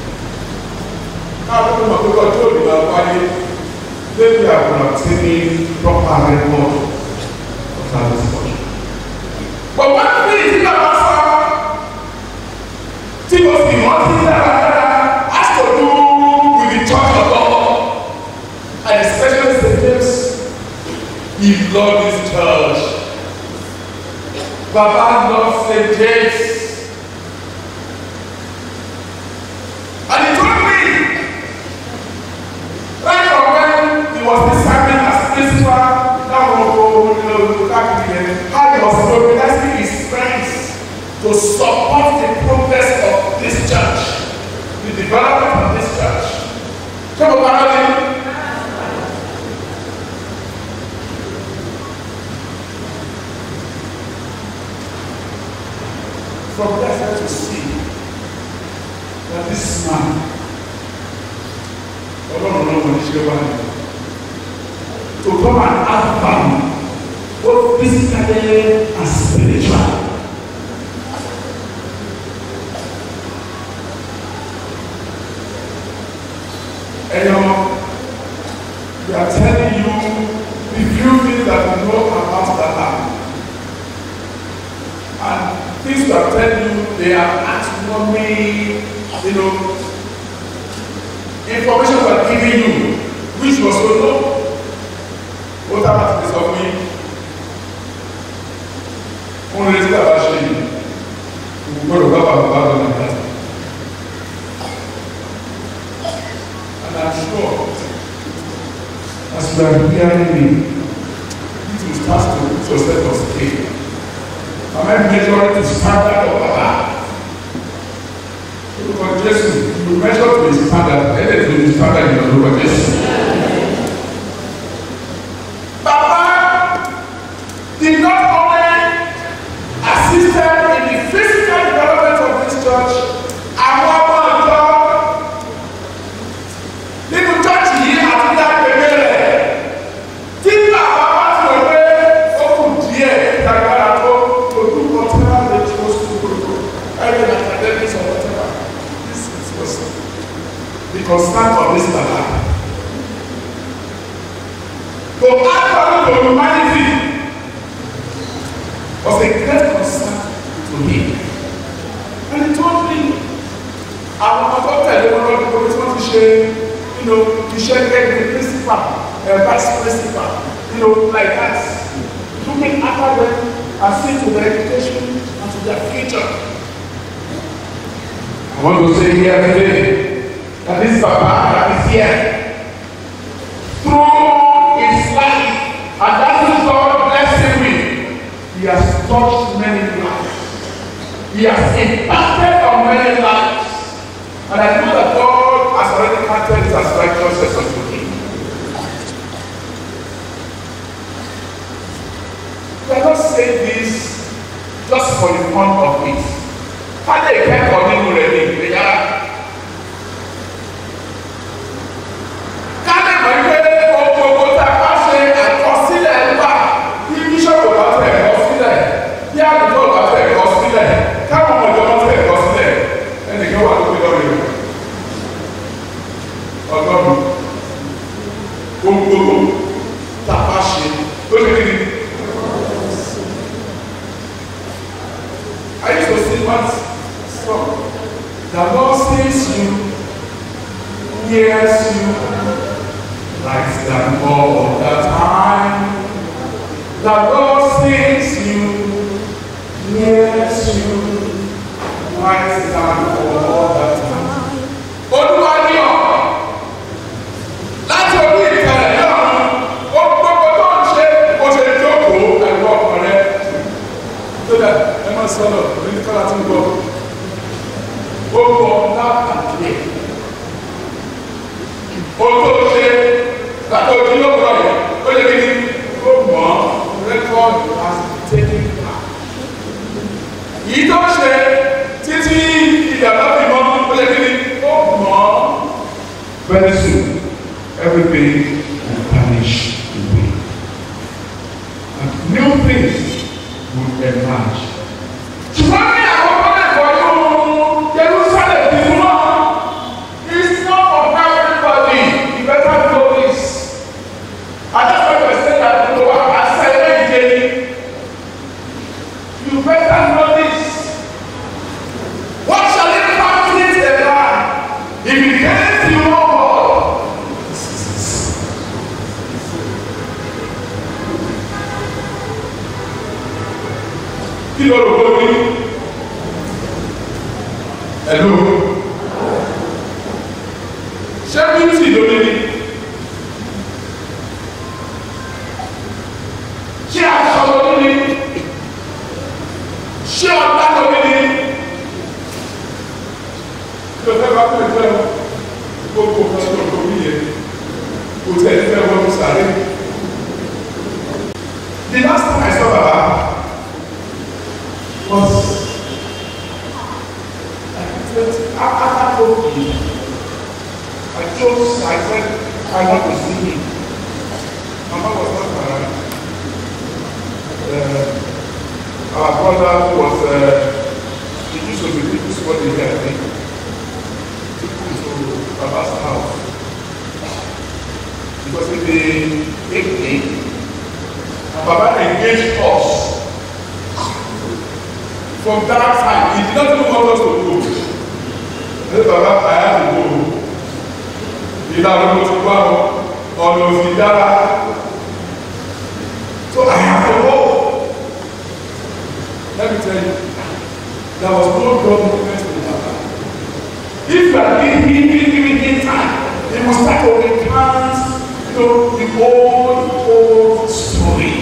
Now, I'm going to go to the Baba. Maybe I would have taken proper record of that discussion. But one thing is about tí mo sì rántí dáradára has to do with the church of God and especially St. James he love this church Baba love St. James and he told me right from when he was serving as principal láwọn olùkọ́ káàkiri how he was mobilizing his friends to support the progress of this church, the development of this church. Ṣé mo bá lọ́dún? From there I start to see that this man, ọlọ́run náà wọ́n ṣe wá ní. To come and add value, both physically and spiritually. And um, we are telling you the few things that we know about that land. And things we are telling you, they are actually, you know, information we are giving you, which was so low. What happened to this of me? Only the bá ṣe yìí, gbọ́dọ̀ bá bàbá bá lọ nàìjíríà. And I'm sure, as you are hearing me, this will start to put yourself on scale. Am I measuring the standard of Baba? Olùkọ́ Jésù, you measure to the standard, ẹ̀ẹ́dẹ̀ to the standard in olùkọ́ Jésù. Baba did not only assisted in the physical development of this baba. To add value to humanity was a great concern to him. And he told me, àwọn ọmọ tó tẹ̀lé wọn lọ́dún tó tí wọ́n ti ṣe you know, iṣẹ́ gẹ́gẹ́ bí principal uh, vice principal you know, like that. Looking after them and see to their education and to their future. I want to say here today that this Papa that is here through his life and that is God blessing me. He has touched many lives. He has impacted on many lives. And I know that God has already counted it as righteousness unto him. We are not saying this just for the fun of it. Ká lè kẹ́kọ̀ọ́ nínú rẹ̀ ní ìgbéyà. Ká lè mọ̀ pé ohun gbogbo tá a bá ṣe àkọsílẹ̀ nípa bí bíṣọ̀pù bá fẹ́ ẹ̀kọ́ sílẹ̀, bí àdúgbò bá fẹ́ ẹ̀kọ́ sílẹ̀, káwọn ọmọ ìjọba fẹ́ ẹ̀kọ́ sílẹ̀, ẹnìkan wà lókè lọ́rọ̀ yìí. Ọgọ́rùn-ún. Ohun gbogbo tá a bá ṣe ló ní kí ni. I used to sing one song. The Lord sees you, hears you, likes them all the time. The Lord sees you, hears you, likes them all the time. Olúwa ní ọ̀ láti orí ìtẹ̀lẹ̀ náà ó gbogbo tó ń ṣe ó ṣe jókòó ẹ̀rọ ọkàn rẹ̀ tó dà ẹ máa sọ̀rọ̀ ní kọ́lá tí ń gbọ́ ó gbọ́ láàkàtúndé ó tó ṣe gbàtọ́ ojú ló gbọ́ yẹn ó lè kí ni ó mọ̀ rẹ́kọ́ọ̀dù as taking back yìí tó ṣe títí ìyàrá fi mọ́ ó lè kí ni ó mọ̀ very soon everything will vanish away and new things will emerge. ṣùgbọ́n ní àwọn ọmọdékọ̀ọ́ yóò Jerusalem ti mú náà it's not for everybody you better know this I just want to say that to wa asa ẹgbẹ́ ìjẹ ni you better know this what shall it profit a man if he gains the whole world kí ló rò ó ní ẹ̀lú ṣé bíútì ló ní ní ṣé aṣọ ló ní ní ṣé ọ̀tá ló ní ní kí ló fẹ́ bá fẹ́ fẹ́ gbogbo nǹkan tó tó ní yẹn kò tẹ̀ fẹ́ wọ́n sáré. The last time I saw Baba was after COVID. I chose, I said, I want to see him. Mama was not around. Uh, our brother was, uh, he used to be people what they had, I think. Took him to Baba's house. Because in the evening, Baba engaged us from that time he did not even want us to go ní bàbá àyà tó go ìlànà mo ti wá ọ ọ̀nà òsì dára so I have to go let me tell you there was no God movement in Baba if you are giving giving giving him time he must start to recount you know the old old story.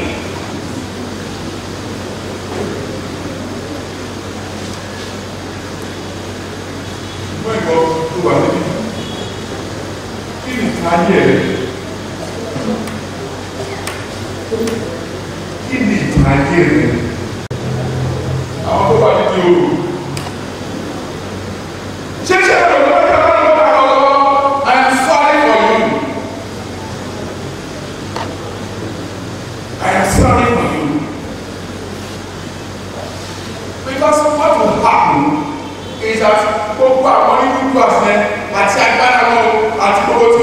fún ẹ̀kọ́ tó wà níbí kí ni ìtàn ayé rẹ̀ kí ni ìtàn ayé rẹ̀ àwọn tó wà níbi òru ṣé ṣe ẹ̀rọ ló ń tẹ́lẹ̀ ló bá lọ I am sorry for you I am sorry for you because what will happen is that gbogbo àwọn onídùúgbò àṣẹ àti agbára wọn àti gbogbo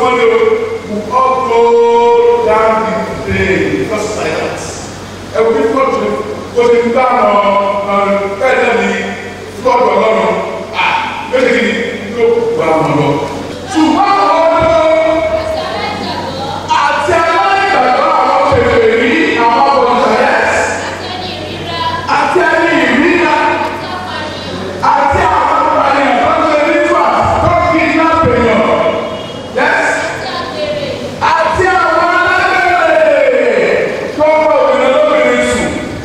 ní flọ́ọ̀tù ó ti gbá àwọn ẹ̀ẹ́dẹ́ ní flọ́ọ̀tù ọlọ́run à yóò ṣe kí ni yóò gbà wọn lọ. ṣùgbọ́n àwọn ọdún àti aláìgbàgbọ́ àwọn kèfè rí àwọn abọ̀dìsàyẹ́s àti ẹni ìrírá àti àwọn ọmọbìnrin tó ń ṣe ritual tó kí iná pèèyàn yẹs àti àwọn alágbèrè tó ń bọ̀ obìnrin lóbìnrin sùn.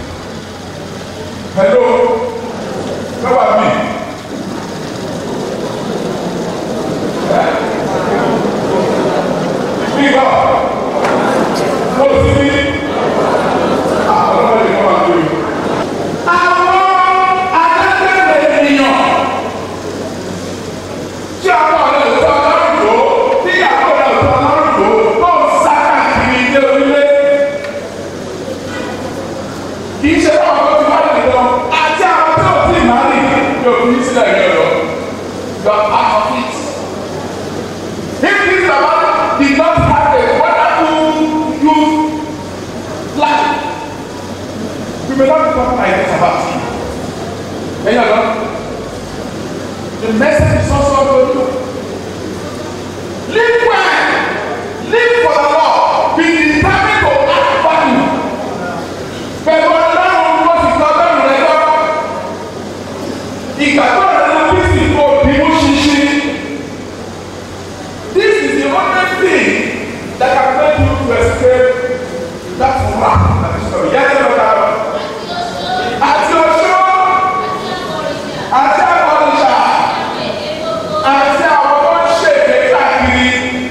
Hello, lọ́wọ́ mi. Bíbọ̀, mo ti ní àwọn ọmọdé kan wà lórí. Àwọn alágbèrè ènìyàn tí ọkọ rẹ̀ tó ọlọ́run lò ó tí ìyàwó rẹ̀ tó ọlọ́run lò ó tó ń sá káàkiri ilé orílẹ̀. kì í ṣe báwọn tó ti wá lè lọ àti àwọn tó ti máa rìn ní òfin sílẹ̀ ní ọ̀rọ̀ you are part of it. if this baba did not have a wonderful youth life we may not be talking like this about him. ẹ̀yin ọ̀dọ́. The message is also for you. Live well. Live for the Lord. Be determined to act value. Pẹ̀lú ọlọ́run ló ti sọ bẹ́ẹ̀ rẹ̀ lọ. Ìgbàgbọ́ rẹ̀ ló bí sì kó bímú ṣinṣin. This is the only thing that can make you to escape that wrath that is coming. Yẹ́n ló dára. Àti ọ̀ṣọ́ àti àkọ́niṣà àti àwọn tó ń ṣèké káàkiri.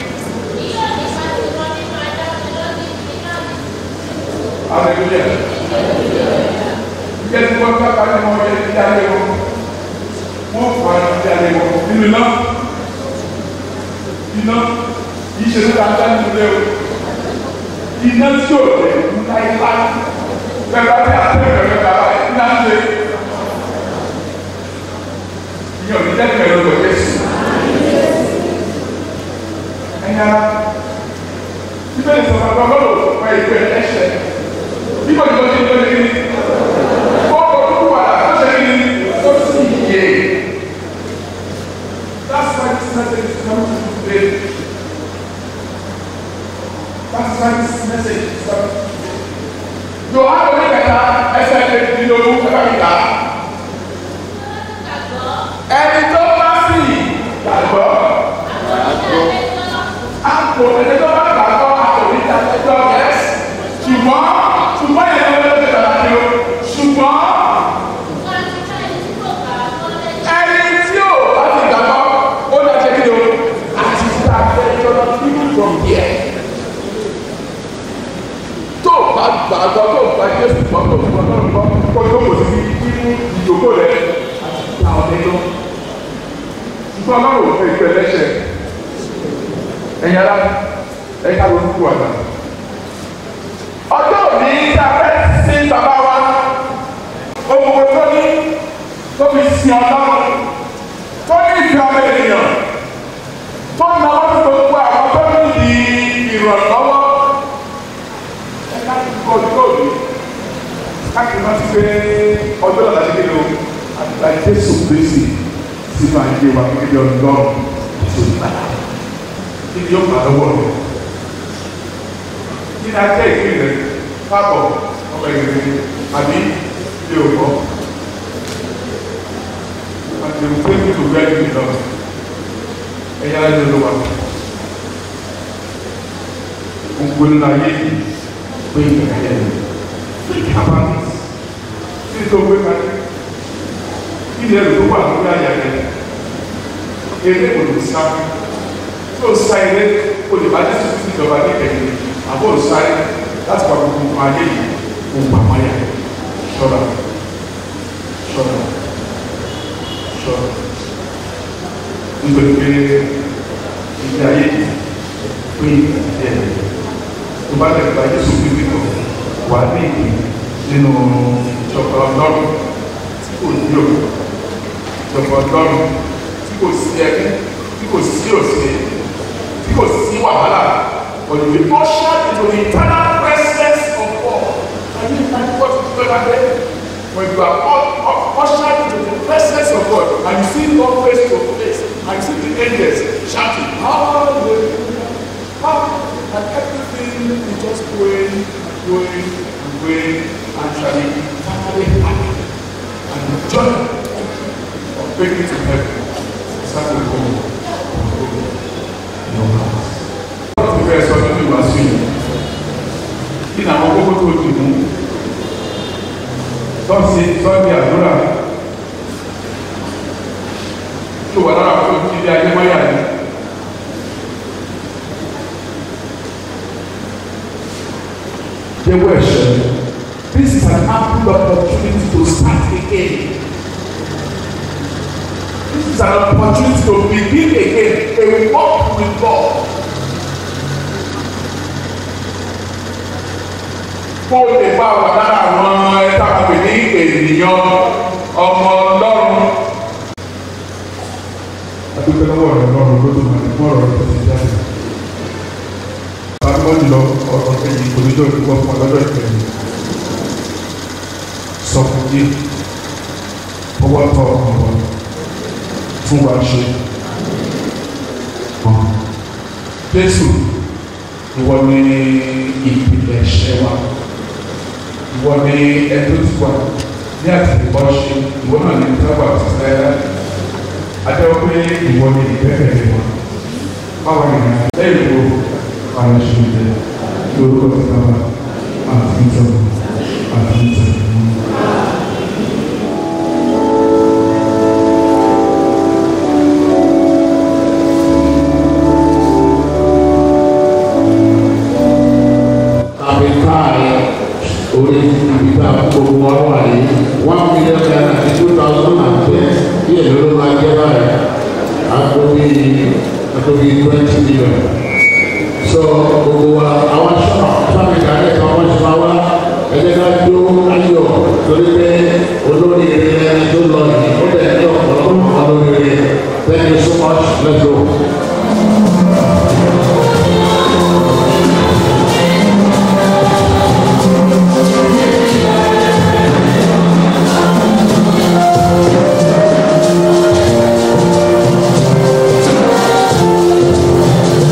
Hallelujah. Yẹ́n tí wọ́n bá bá ní wọ́n yẹ kí alẹ́ wọn. Wọ́n fọ ara kí alẹ́ wọn nínú iná. Iná yìí ṣe nípa ajá nínú ilé o. Iná tí ò lè mú láíláí. Bẹ́ẹ̀ bá ní àtẹ̀wé rẹ̀ bàbá ẹ̀ ní àṣẹ. Ìyẹn ò ní jẹ́ kẹ̀lẹ́ lọ Jésù. Ẹ̀yin ara, bíbélì sọ̀rọ̀ ọ̀gá ọlọ́run fún ìpè ẹ̀ṣẹ̀. Bíbọ̀ ní ọdún tó lé ní. Ó kọ̀ tó wà láṣẹ ní ó sì yé. That's why this message is coming to you today. That's why this message is coming to you today. Yòhá lórí kẹta ẹsẹ̀ kejìlélógún ẹ̀ka mi kà á ẹni tó bá sì gbàgbọ́ àpò ẹni tó bá gbàgbọ́ àpò níta ẹjọ́ yẹs ṣùgbọ́n ṣùgbọ́n yẹn ló lè gbàgbọ́ àti o ṣùgbọ́n ẹni tí ò bá ti gbàgbọ́ ó lè ṣe kí o àti ta ẹjọ́ people from here tó o bá gbàgbọ́ tó o bá jésù gbọ́ tó o gbọ́ tó o gbọ́ kó o tó kò sí nínú ìjókòó rẹ àti ta ọ̀dẹ́ lọ ṣùgbọ́n ọlọ́run ò fẹ́ ìfẹ́ lẹ́sẹ̀ ẹ̀yin ara ẹ̀yin ká ló ń kú àná. ọjọ́ òní tá a fẹ́ sí bàbá wa ohun tó ní tó fi sin ọlọ́run tó ní ìfẹ́ ọmọ ènìyàn tó ń náwó tó gbogbo àwọn tó ní di ìrànlọ́wọ́ ẹ ká ti kọ́ ọjọ́ òní ká kì í má ti pé ọjọ́ ọ̀la ti kéde o àti láì Jésù Kristi sínú ayé wa gẹ́gẹ́ bí ọdún lọ́rùn tó ní bàtà kí ni yóò fà lọ́wọ́ rẹ̀ kí ni ajẹ́ ìpín rẹ̀ káàbọ̀ ọmọ ìrìn àbí ilé òkọ́ àti òkú èmi tó gbẹ́ ẹ̀mí lọ ẹ̀yà ẹ̀yà ló wà gbogbo nínú ayé yìí pé ìgbà yẹn ní kábàámì tí tó gbé kalẹ̀ ilẹ̀ rẹ̀ tó wà lórí àyà rẹ̀ eré olùsá tó sá eré olùbádé tuntun ìjọba ní ìkẹyìn àbọ̀ olùsáré láti wà gbogbo nǹkan ayé yìí ohun àmáyà ṣọ́ra ṣọ́ra ṣọ́ra nítorí pé ilé ayé yìí pé ìdílé tó bá lè gba Jésù bíbí kan wà ní ìpín nínú ìjọba ọlọ́run tí kò ní òkú ìjọba ọlọ́run tí kò sí ẹbí tí kò sí òsè tí kò sí wàhálà but we usher into the eternal presence of God and you can what pàdé when you are all all ushered into the presence of God and you see God face to face and you see the angels shouting hallelujah hallelujah and everything is just going going and going and shall be finally happy and the joy of making it to heaven start to go in your house. wọ́n ti fẹ́ sọ nínú ìwàásù yìí kí ni àwọn kókó tó dì mú tọ́sí sọ́ọ̀dì àdúrà tó wà lára fún ìdílé adémáyà ni. jẹ́wọ́ ẹ̀ṣẹ̀ this is an ample opportunity to start again this is an opportunity to begin again a walk with God. kó o lè bá wà lára àwọn ẹ̀ka pè ní ènìyàn ọmọ ọlọ́run. adúgbò lọ́wọ́ rẹ̀ lọ́rùn ló dùn àti fún ọ̀rọ̀ rẹ̀ tó ti jáde. Báwo ni lọ ọ̀rọ̀ kẹ́yìn oníjọ́ ìdúgbò fún ọlọ́dọ̀ ìkẹyìn? Sọ fún yé ọwọ́ tọ̀ ọ̀rọ̀ fún wa ṣe. Jésù ìwọ ni ìpìlẹ̀ ẹ̀ṣẹ̀ wa ìwọ ni ẹjọ́ ti wà ní àtìkọ́ ṣe ìwọ náà ní sábà ti sáyà adéwọ́ pé ìwọ ni ìbẹ́ẹ̀rẹ̀ wa báwo ni lẹ́yìn wo àwọn ṣe ń jẹ lórúkọ ti sábà àti ìjọba àti ìjọba. àbíkáyé orí ìgbà gbogbo wọn wà ní one million naira ní two thousand and ten bí èlò ló máa jẹ́ báyìí àtòbí àtòbí twenty million so gbogbo wa àwọn sábì kàlẹ́ kan wọ́n ti máa wá ẹ̀jẹ̀ ká jó ayọ̀ torí pé olórí rẹ̀ ẹni tó lọ yìí ó lẹ̀ ní ọ̀pọ̀lọpọ̀ olórí rẹ̀ thank you so much let's go. Thank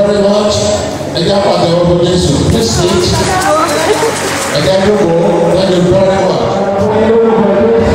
very much. Ẹ jẹ́ àpàtẹ ọkọ̀ Jésù. Please sit. Ẹ jẹ́ àdúgbò. Thank you very much.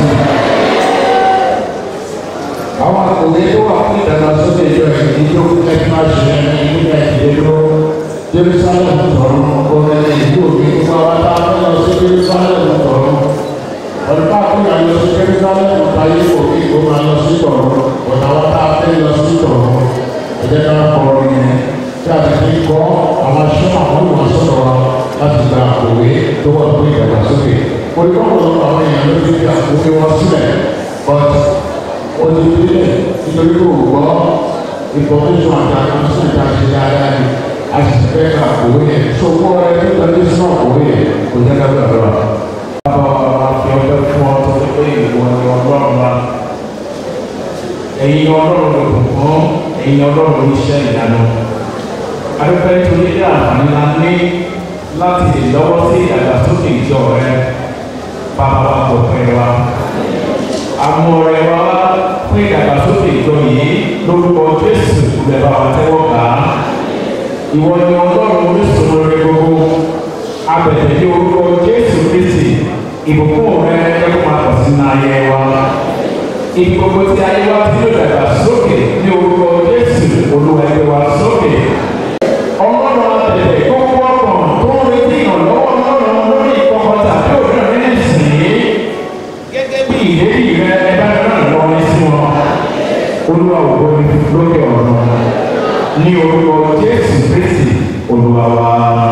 àwọn akọ̀wé tó wà fún ìdàgbàsókè ìjọ ẹ̀yìn tó ẹ̀fí máa ṣe ẹni ìlú ẹ̀dínlẹ́dọ́ jerusalem tọ̀run ọ̀rẹ́ ìlú òbí nípa wá tá a fẹ́ lọ sí jerusalem tọ̀run ọ̀dùnkà fún ìyá lọ sí jerusalem táyé òbí kó máa lọ sí tọ̀run ọ̀dà wá tá a fẹ́ lọ sí tọ̀run ẹ̀jẹ̀ náà kọ̀ yẹn tí a ti fi kọ́ àwọn aṣọ àwọn olùwàsọ̀rọ̀ wa láti gba àkọ̀wé tó wà fún ìdàgbàsókè olùkọ́ àwọn èèyàn ló ti fi àkọ̀wé wọn sílẹ̀ but olùdílé nítorí kò gbọ́ information àti àkọsílẹ̀ tí a ṣe dáadáa ni a sì fẹ́ ká òwe yẹn so kó ẹ ní ìtọ́jú sínú òwe yẹn kò jẹ́ ká gbàgbọ́ wa. bàbá wa fi ọjọ́ fún ọ tó ti pé ìwọ ni ọlọ́run wa ẹ̀yin ọlọ́run ló kù fún ẹ̀yin ọlọ́run oníṣẹ́ ìyanu adúpẹ́ nítorí ilé àǹfààní la ní láti lọ́wọ́ sí ìdàgbàsókè ìjọ rẹ bàbá wa kò pẹ́ wa àwọn ọ̀rẹ́ wa fún ìdàgbàsókè ìjọ yìí lórúkọ jésù lẹ́bà wa tẹ́wọ́ gbà á ìwọ ni ọlọ́run orísun rẹ gbogbo abẹ̀tẹ̀ ní orúkọ jésù kristi ìbùkún rẹ ẹkún máa pọ̀ sí náà yẹ wa ibi gbogbo tí ayé wa ti ló dàgbàsókè ní orúkọ jésù olúwa ẹgbẹ́ wa sókè ọlọ́run abẹ̀tẹ̀ gbogbo ọkàn tó ń retí ìrànlọ́wọ́ ọlọ́run lórí ìkọ̀kọ̀ tàbí òmíràn nínú ìsìn gẹ́gẹ́ bí ìlérí rẹ ẹ bá náà lọ ní sí wọn olúwa ògbó ní lókè ọ̀run ní orúkọ jésù kristi olúwa wa.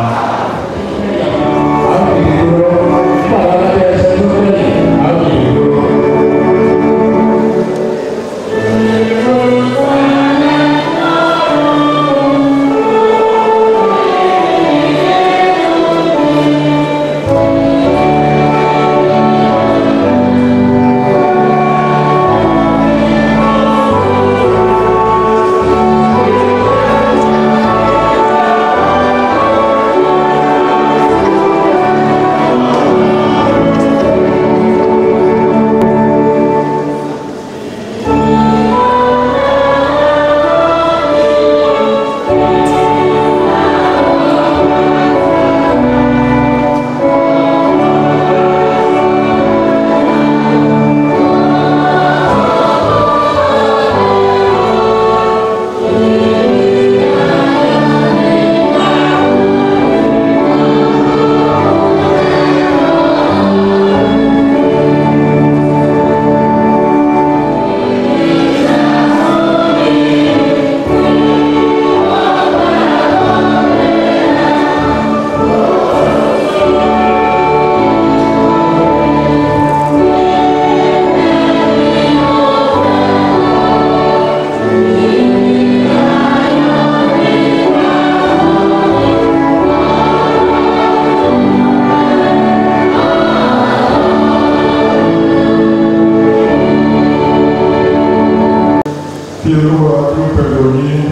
kí olúwa dúró pẹ̀lú yín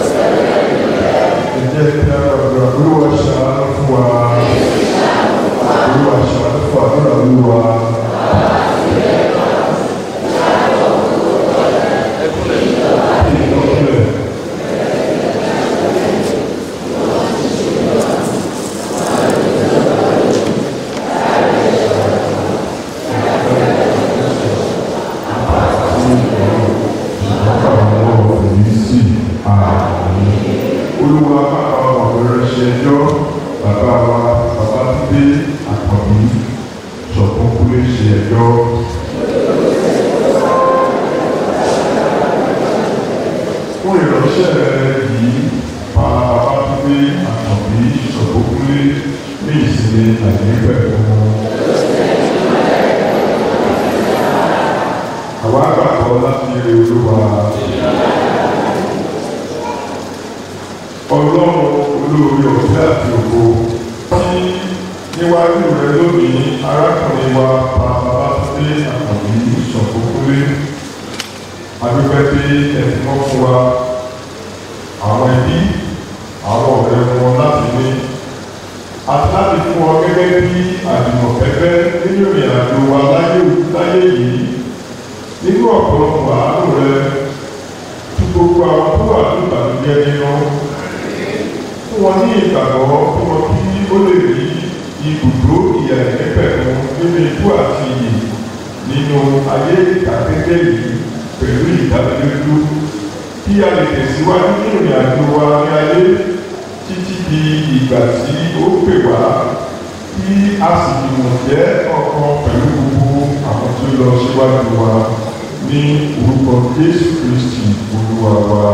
ẹ jẹ́ kí a gbàgbọ́ olúwa ṣàánú fún wa olúwa ṣàánú fún àdúrà olúwa. Kí ni ọ̀pẹ? olúwa bàbá wa bẹ̀rẹ̀ ṣe ẹjọ́ bàbá wa bàbá dídé àkànbí ṣọ̀kan kúlé ṣe ẹjọ́. fún ìránṣẹ́ rẹ yìí pa bàbá dídé àkànbí ṣọ̀kan kúlé ní ìsinmi àìníbẹ̀ fún wọn. àwa gbàgbọ́ láti rí olúwa. ọlọ́run olóore ọ̀fẹ́ àti ògo tí níwájú rẹ lónìí arákùnrin wa pa babátúndé àkànbí ìṣọ̀kókólé adúpẹ́ pé ẹ̀sìn wọn fún wa àwọn ẹbí àwọn ọ̀rẹ́ wọn láti ní àti láti fún ọ gẹ́gẹ́ bí àdìmọ̀kẹ́fẹ́ nínú ìrìn àjò wa láyé láyé yìí nínú ọ̀pọ̀lọpọ̀ àánú rẹ tí gbogbo àwọn tó wà ní ìbànújẹ́ nínú fún wọn ní ìgbàgbọ́ fún wọn kí ó lè rí ibùdó ìyàlẹ́ pẹ̀lú nínú ikú àti iyì nínú ayé ìtàgédé yìí pẹ̀lú ìdánilójú kí a lè tẹ̀síwájú nínú ìrìn àjò wa ní ayé títí di ìgbà tí ó pè wá kí a sì gbìmọ̀ jẹ́ ọ̀kan pẹ̀lú gbogbo àwọn tí ó lọ síwájú wa ní orúkọ Jésù Kristi Olúwa wa.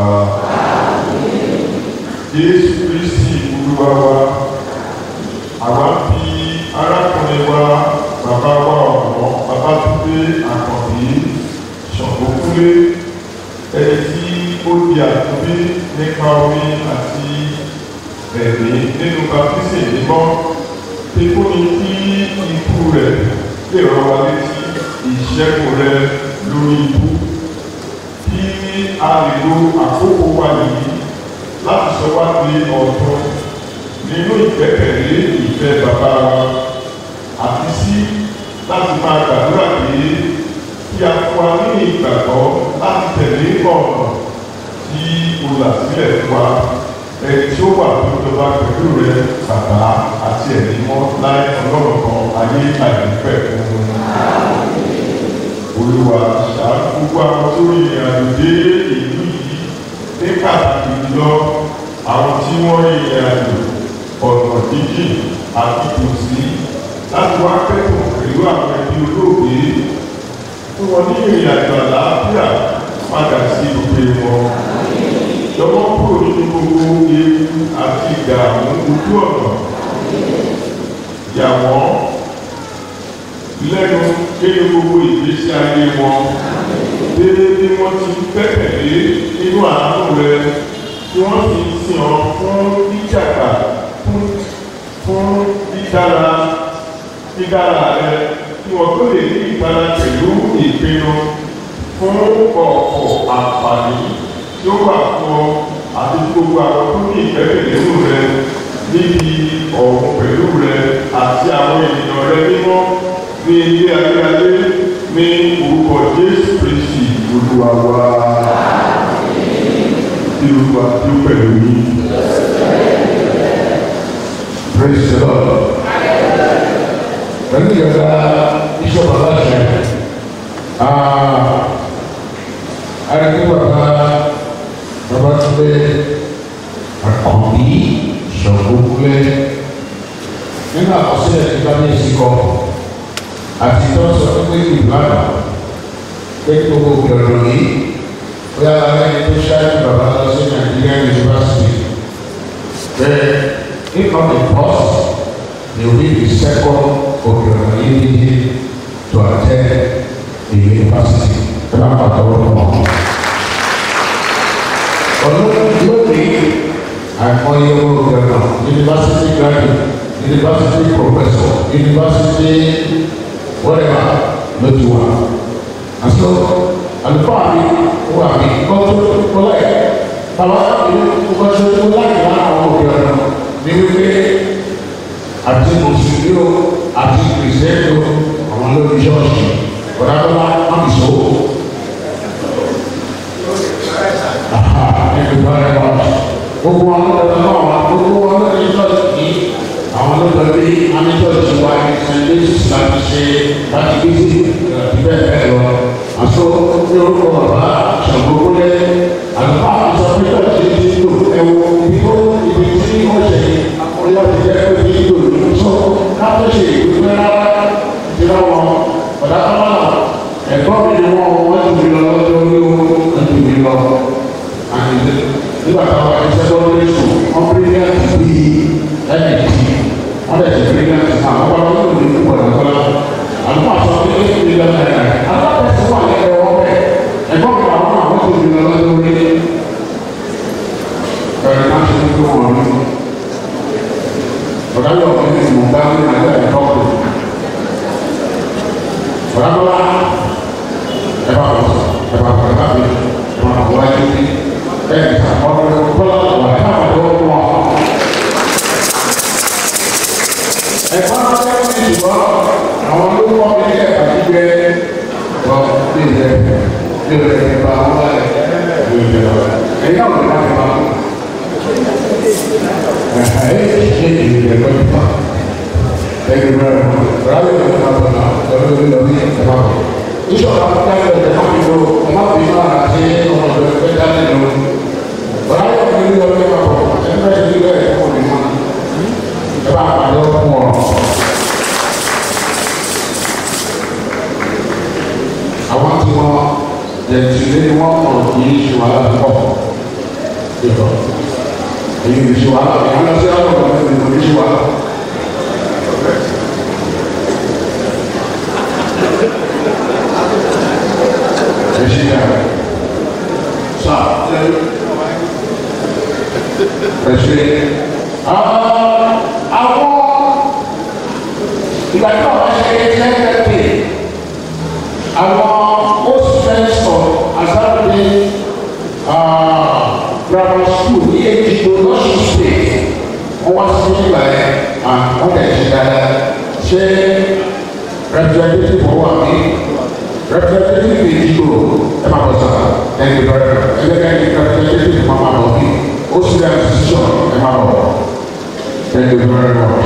Jésù Kristi Olúwa wa. Àwa fi arákùnrin wa bàbá wa ọ̀nà Babátúndé Àkànbí Ṣọ̀gbọ́kúnlé ẹni tí ó di àtúnbí nípa omi àti ẹ̀mí nínú baptisi mímọ́ tí kò ní kí ikú rẹ̀ lè rán wa létí ìṣẹ́gun rẹ̀ lórí ikú kí a lè lo àkókò wa yìí láti sọ wá di ọ̀tun nínú ìgbẹ́kẹ̀lé ìfẹ́ bàbá wa àti sí láti máa gbàdúrà pé kí a fún wa ní ìgbàgbọ́ láti tẹ̀lé ọ̀nà tí o là sílẹ̀ fún wa ẹni tí ó wà tó jọba pẹ̀lú rẹ bàbá àti ẹ̀mí mọ́ láì ọlọ́run kan ayé àìnífẹ́ fún olúwa ṣáájú gbogbo àwọn tó rí ìrìn àjò dé ìlú yìí ní pàtàkì jùlọ àwọn tí wọ́n rí ìrìn àjò ọ̀nà jíjìn àti tòsí láti wá kẹ́kọ̀ọ́ pẹ̀lú àwọn ẹbí olóògbé fún wọn ní ìrìn àjò àlàáfíà padà sí òkè wọn lọ́wọ́ kúrò nínú gbogbo ewu àti ìdààmú ojú ọ̀nà yà wọ́n lẹ́nu nínú gbogbo ìgbésí ayé wọn déédéé bí wọ́n ti gbẹ́kẹ̀lé nínú àánú rẹ tí wọ́n sì ń sìn ọ́ fún dídàgbà fún fún dídára dídára rẹ kí wọ́n tó lè ní ìtara pẹ̀lú ìpinnu fún ọ̀pọ̀ àǹfààní tí ó wà fún ọ àti gbogbo àwọn tó ní ìgbẹ́kẹ̀lé nínú rẹ níbi ọ̀hún pẹ̀lú rẹ àti àwọn ènìyàn rẹ mímọ́ ní ilé ayérayé ní orúkọ Jésù Kristi Olúwa wa tí Olúwa tí ó pẹ̀lú yín. Praise the Lord. Pẹ̀lú ìjọba iṣẹ́ bàbá ṣe, àrẹ́gbẹ́ bàbá bàbá Túndé Àkànbí Ṣọ̀gbọ́kúlẹ̀ nínú àkọsílẹ̀ tí bá ní ìsìnkọ́ àti tó sọ pé ìbára pé gbogbo ìrọ̀rùn yìí ó yára lẹ́ni tó ṣáájú bàbá lọ sí Nàìjíríà University bẹ́ẹ̀ if not the first they will be the second Okeohunade to attend the university ẹ máa pàtó ọ̀rọ̀ mọ́. ọdún yóò ní àìmọye owó ìgbàgbọ́ university graduate university professor university whatever ló ti wà. àṣọ àlùfáà mi wà mí kọ́tù kọ́láì bàbá mi kọ́tù kọ́láì lára àwọn òkè ọ̀nà ní wípé àti mùsùlùmí o àti kìrìsìtẹ́nì o àwọn lórí ṣọ́ọ̀ṣì ọ̀dàdọ́lá mọ́mísọ́. ẹ̀ẹ́dùn bá rẹ̀ wá. gbogbo àwọn ọ̀dọ́ náà wà gbogbo wọn lórí ṣọ́ọ̀ṣì yìí àwọn lọ́dọ̀ bí amítọ́ọ̀ṣì wa ní st louis láti ṣe láti gbé sí ìbẹ̀ bẹ́ẹ̀ lọ. àṣọ ní orúkọ bàbá ṣàgbọ́gbọ́lẹ̀ àlùfáà àṣọ amítọ́ọ̀ṣì ti lò ẹ̀wọ̀ ibi tó ibi tí wọ́n ṣe àkọlé ọ̀dẹ̀ jẹ́ pé kí lò ní sọ káfíń ṣe ìgbésẹ̀ rárá ti lọ́wọ́ ọ̀dà kọ́mọ́nà ẹ̀kọ́ mi ni wọ́n wọ́n ti fi lọ lọ́jọ́ orí wọn wọ́n ti fi lọ. nígbà táwọn ẹ̀ṣẹ́ tó lé sùn wọ́n bí ní àti bí ẹ̀ẹ́dì wọ́n lè ṣe bí ní àti sàn wọ́n wọ́n lò ní púpọ̀ lọ́kọ́lá. àlùkò àṣọ ní ní ìlú lọ́nà ẹ̀ alábẹ̀sẹ̀ wà ní ẹ̀rọ ọ̀bẹ ẹ̀gbọ́n mi àwọn àwọn tó fi lọ lọ́jọ́ orí ẹ̀rọ náà ṣe tó wọn ní. ọ̀dà yọ̀ ọ́ ní ìmọ̀ bá ní àlẹ́ ẹ̀kọ́ ọ̀dọ̀ Bagaimana? Evaluasi, evaluasi, evaluasi, eh, orang orang wajah orang Evaluasi juga, àwọn ló wọ́n mi ní ẹ̀ka gbígbé lọ sí ilẹ̀ ní ilẹ̀ ìgbà wọn lẹ̀ ní ilẹ̀ lọ. Ẹ̀yin náà lè má ti máa. Ẹ Thank you very much. Rather than have a laugh, I don't know the about Bishop Abdul the Camino, I'm not being on a chain or the Bedano. But I don't really know about and I do that for the money. About my own more. I want to know that today one of the issue I have come. Èyí ni ṣe wàhálà, èyí lọ sí àwọn ọmọ ẹgbẹ́ ìlú ṣe wàhálà. Ẹ ṣe yára. Sá, ṣe ẹ ṣe. Àwọn ìgbà tí wọ́n ṣe lẹ́gbẹ̀ẹ́ àwọn host friends of Azarbe grammar school ní Èjìgbò lọ́sùn state wọ́n wá sí nígbà yẹn wọ́n lè ṣe dáadáa ṣé representative wà ní representative Èjìgbò ẹ máa bọ̀ sára ẹni bẹ̀rẹ̀ ẹgbẹ́ ní representative máa máa bọ̀ bí ó sì dá decision ẹ máa bọ̀ thank you very much.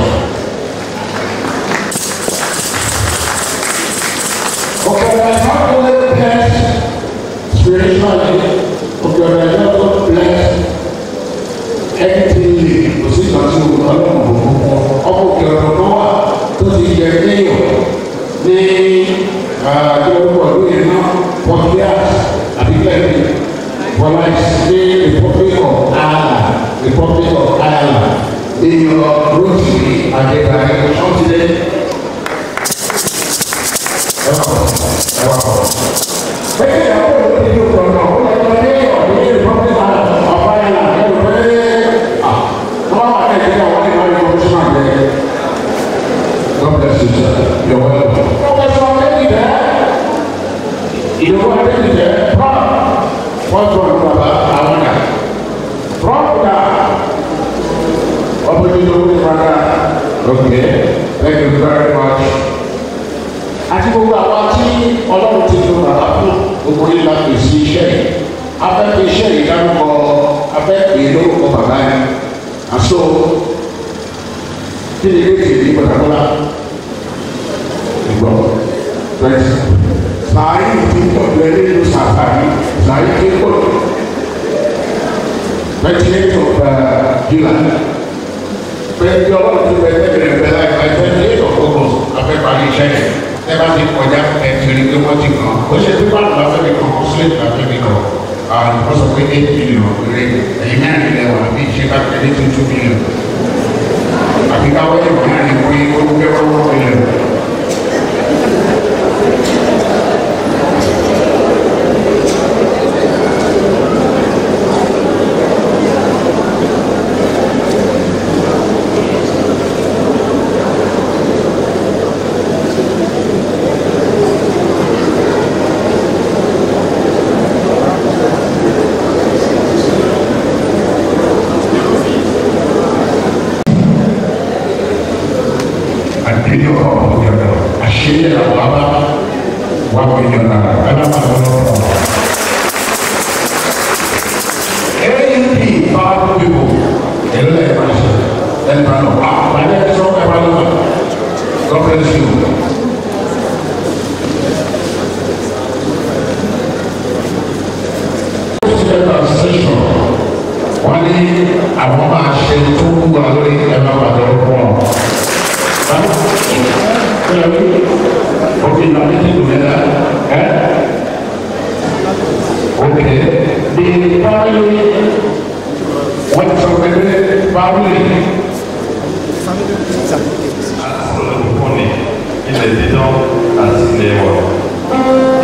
Okay, I not only blessed spiritually, okay, I not only blessed anything kò sí ìgbà tí o lọ lọ́nà òkú ọkọ̀ òkè ọ̀rọ̀ kan wà tó ti yẹ kéèyàn ní àjọyọ̀ lóye náà Portugal àbí kẹ́kẹ́ wọlé ní Republic of Ireland Republic of Ireland ní yọ Rotary Adébáyé ṣọ́ntìlẹ̀ bẹ́ẹ̀ ni àwọn olùdíje ìlú kan náà ó lọ sí ọ̀dọ́ ní Republic of Ireland ní ọ̀dọ́ ní wọ́n wà ní ìdílé àwọn ní ìwádìí commissioner àgbẹ̀ God bless you sir you're welcome. Professor Adédìbẹ́ ìdòwò Adédìbẹ́ prof first one baba àwọn náà prof náà ọ̀bùnú ìdòwò ní ìfàgà okay thank you very much àti gbogbo àwa tí ọlọ́run ti lo bàbá fún gbogbo yìí la pèsè iṣẹ́ yìí afẹ́fẹ́ iṣẹ́ yìí dárúkọ afẹ́fẹ́ lórúkọ bàbá yẹn àṣọ kí ni ilé ìtìlẹ̀ gbọdọ̀gbọdọ̀ ìgbọ̀ pẹ̀lú sàárì ti tọ́jú ẹni nínú sàárì sàárì ti kọ́ ventilator july pẹ̀lú ọlọ́run ti bẹ̀rẹ̀ bẹ̀rẹ̀ bẹ̀rẹ̀ láì ventilator focus afẹ́fẹ́ iṣẹ́ yẹn ẹ bá ti kọjá ẹtìrì pé wọ́n ti kàn ó ṣe pípa àgbà fẹ́mi kan ó sílẹ̀ ìgbà fẹ́mi kan àwọn ìfọ́ sọ pé eight million péré ẹ̀yin mẹ́rin lẹ wà bí ìṣe bá tẹ̀lé tó two million àbí ká wọ́n yẹ kó náà ní kó yẹ kó gbé wọ́n wọ́n million. àdéhùn ọ̀rọ̀ ọ̀gẹ̀dẹ̀ àṣeyẹ àwọn abá wà mílíọ̀nù náírà ẹ̀dá máa ń lọ rọ̀. AUP powerful people ẹ̀rọ ẹ̀ máa ṣe ẹ̀ máa lọ àpàdé ẹ̀ sọ ẹ̀ máa lọ God bless you. wọ́n ní àwọn máa ṣe tó wúwa lórí ẹ̀ máa bàtà ọkọ̀ wọn. Okay, now this is together. Eh? Okay. The family went from the family. Olùkọ́ni ilẹ̀ dídán àti ilẹ̀ ẹ̀wọ̀.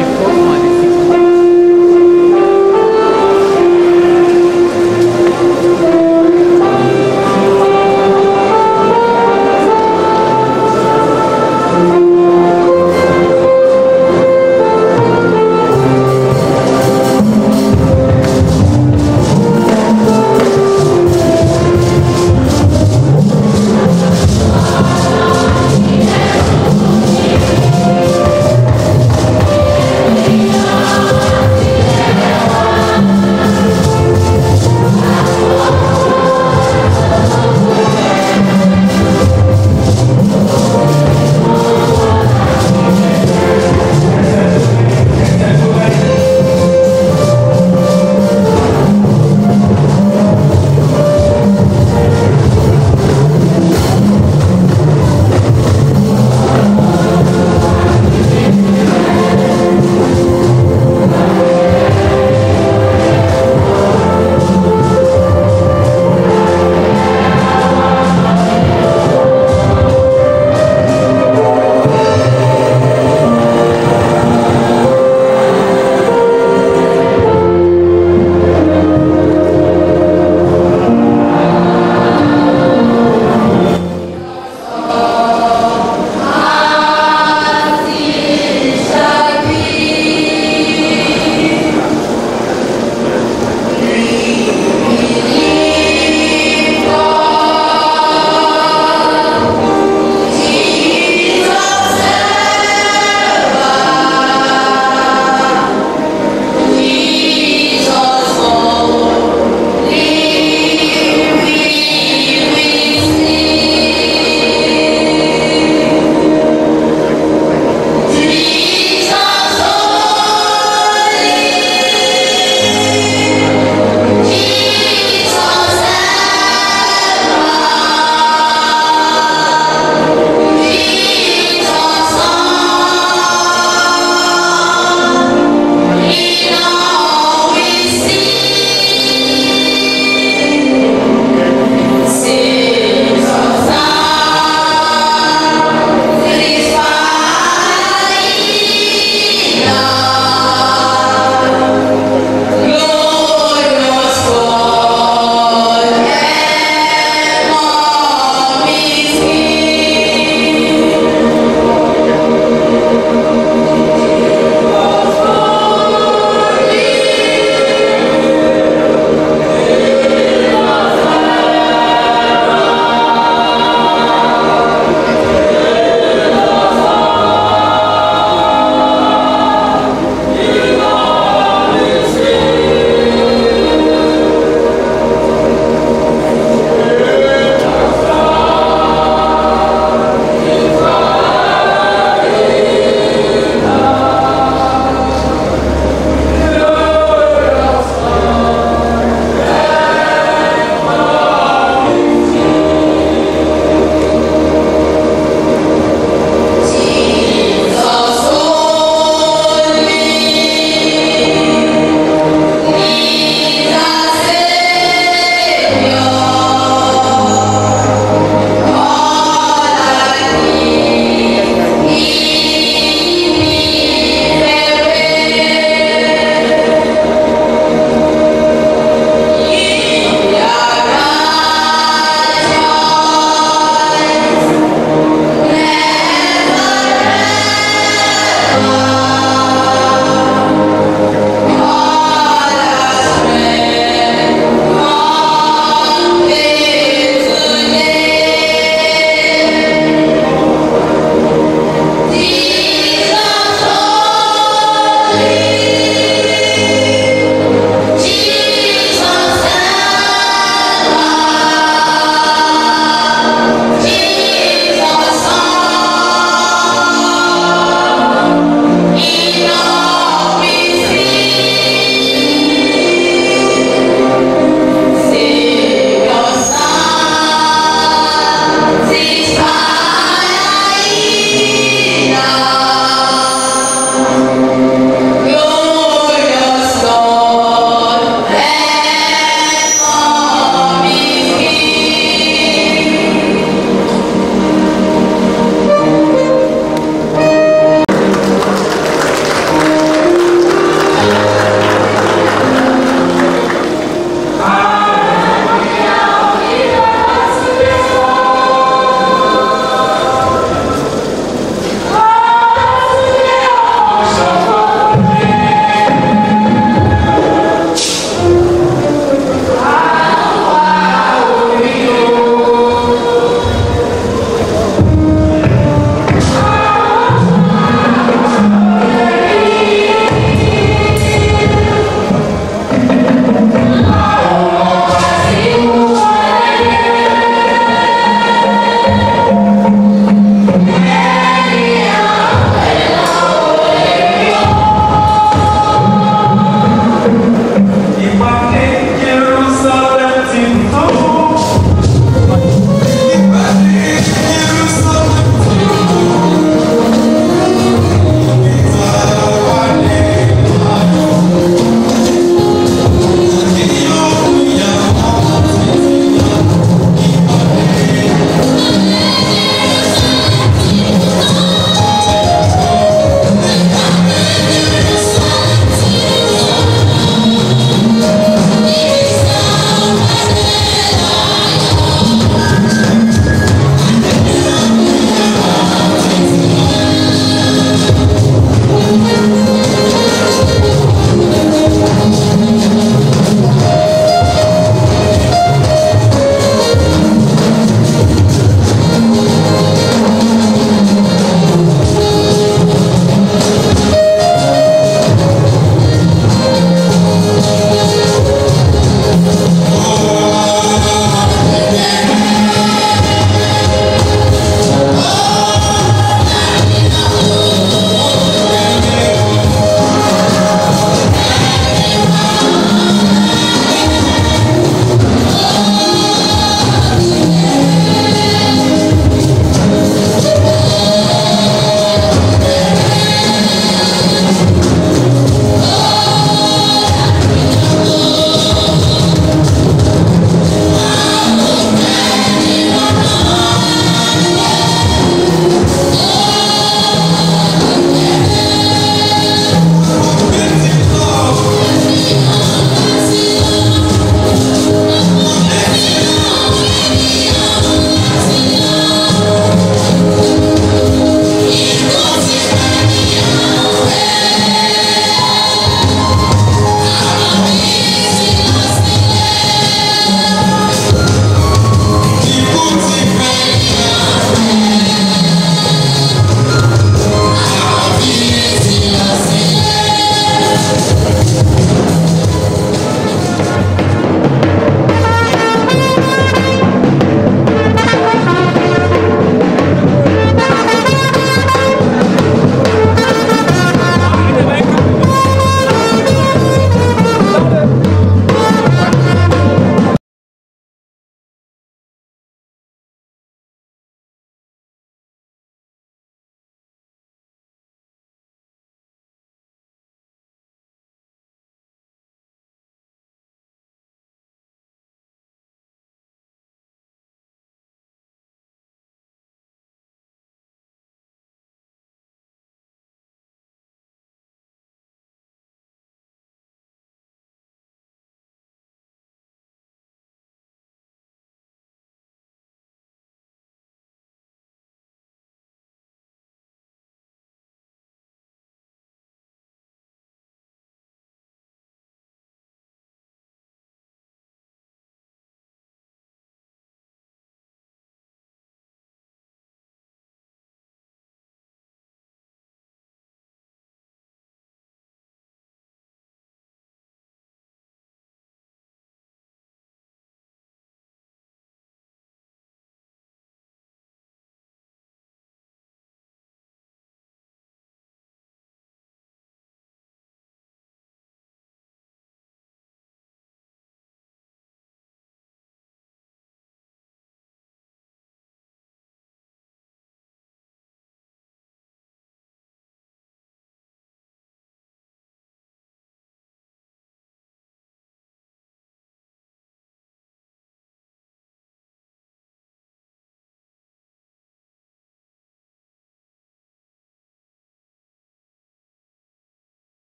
Thank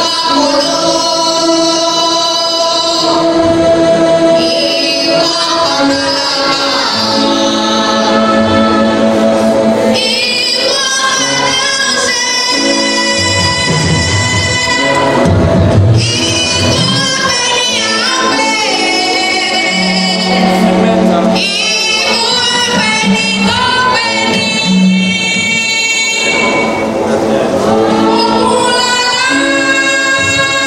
Thank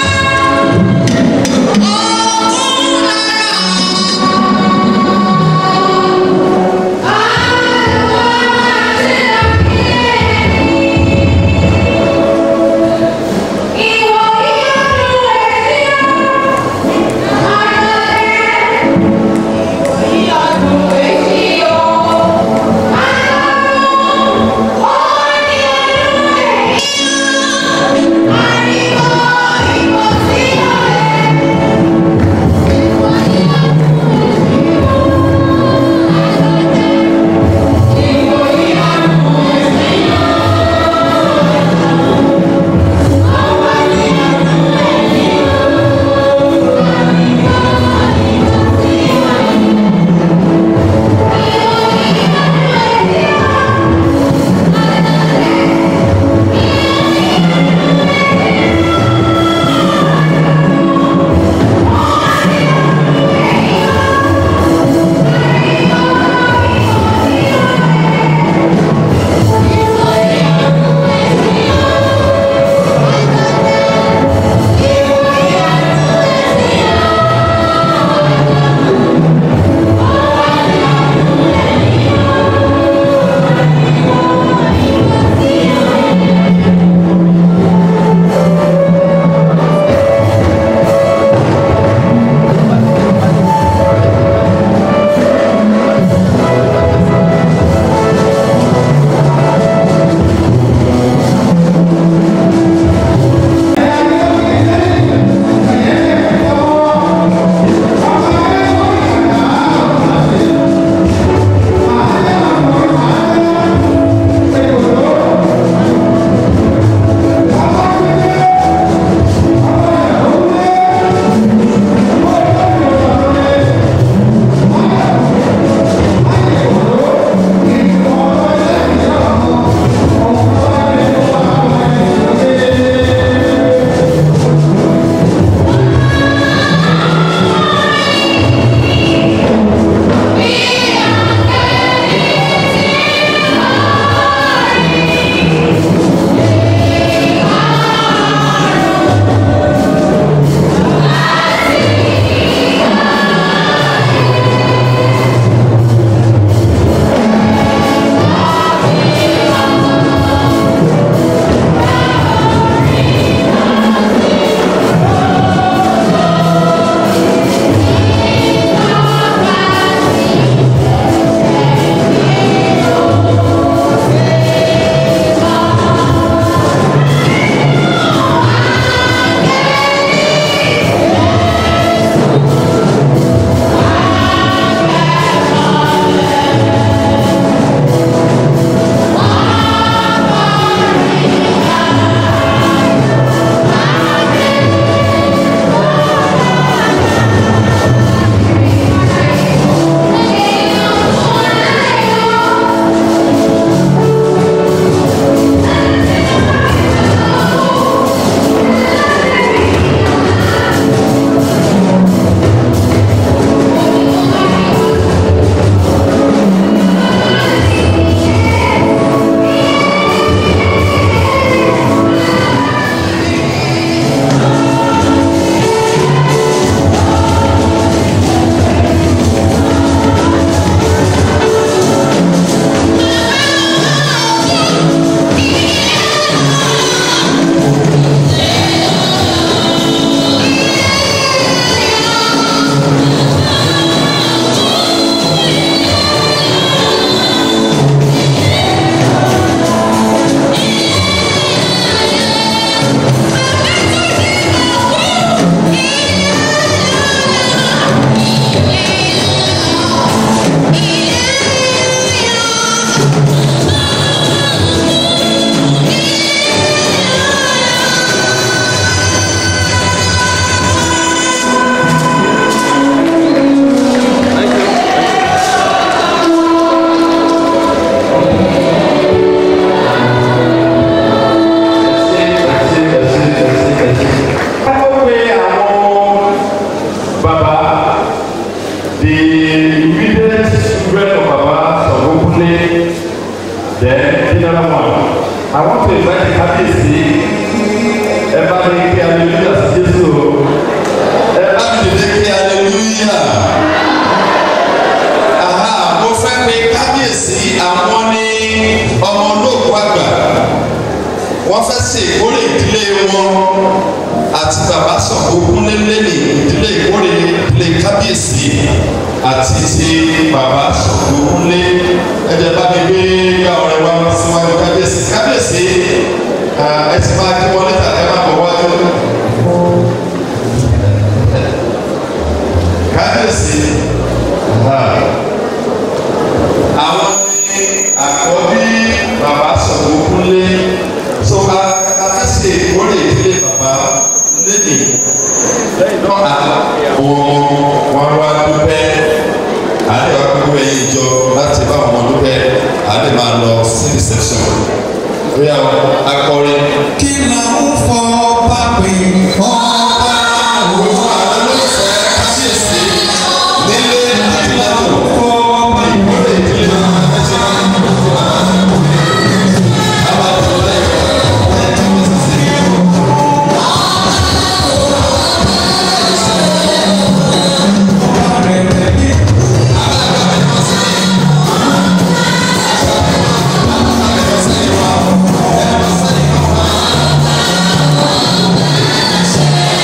ṣàkókúnlé lẹ́nì ìdílé ìkórè ìdílé kábíyèsí àti ti bàbá ṣàkókúnlé ẹ̀jẹ̀ bá mi gbé gbà ọ̀rẹ́ wa síwájú kábíyèsí kábíyèsí ẹ ti máa kí wọn níta ẹ máa bọ̀ wájú. kábíyèsí àwọn ní àkọ́bí bàbá ṣàkókúnlé tó a afẹ́sẹ̀ ìkórè ìdílé bàbá lẹ́nì wọn wá dúpẹ́ àdé wa gbogbo ẹ̀yìn jọ láti bá wọn dúpẹ́ àdé máa lọ sí reception bóyá akọrin. kí ló ń fọ bá pè ọba òun àlọ́fẹ́ kábíyèsí nílé ìlànà fọ bá ìkórè ìdílé Thank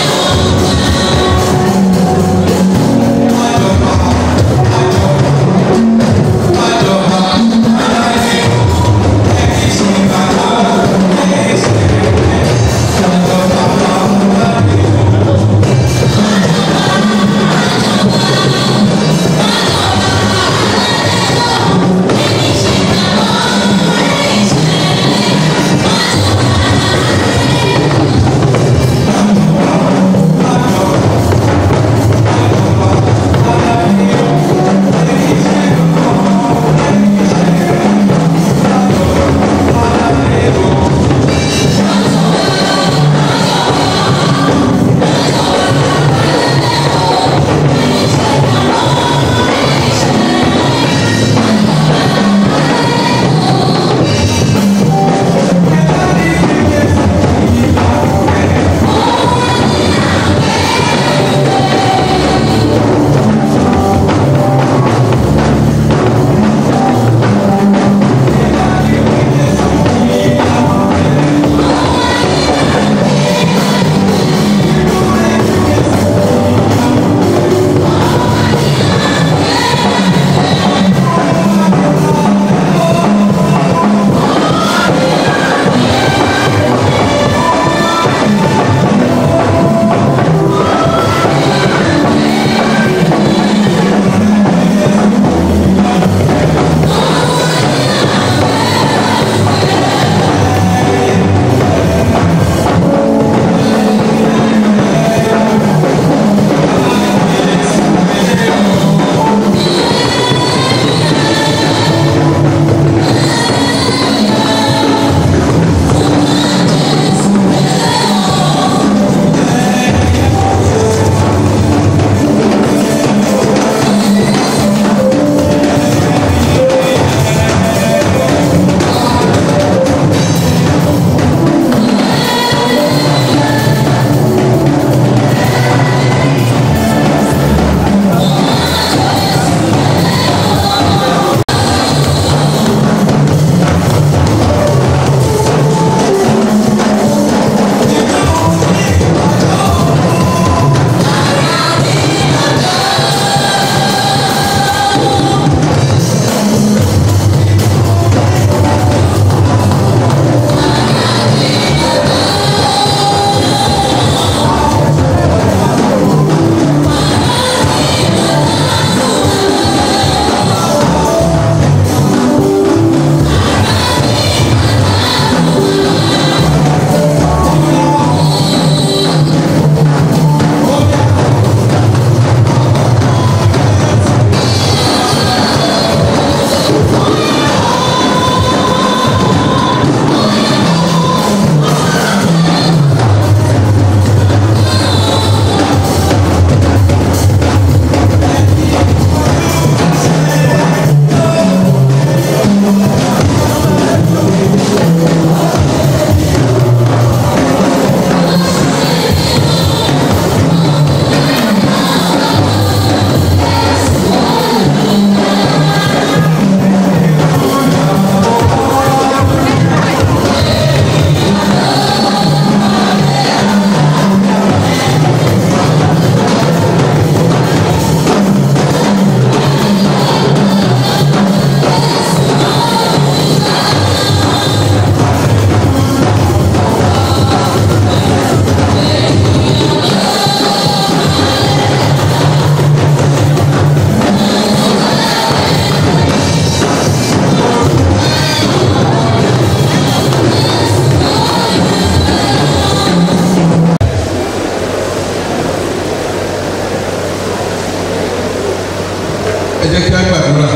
jẹ́ kí á gbàdúrà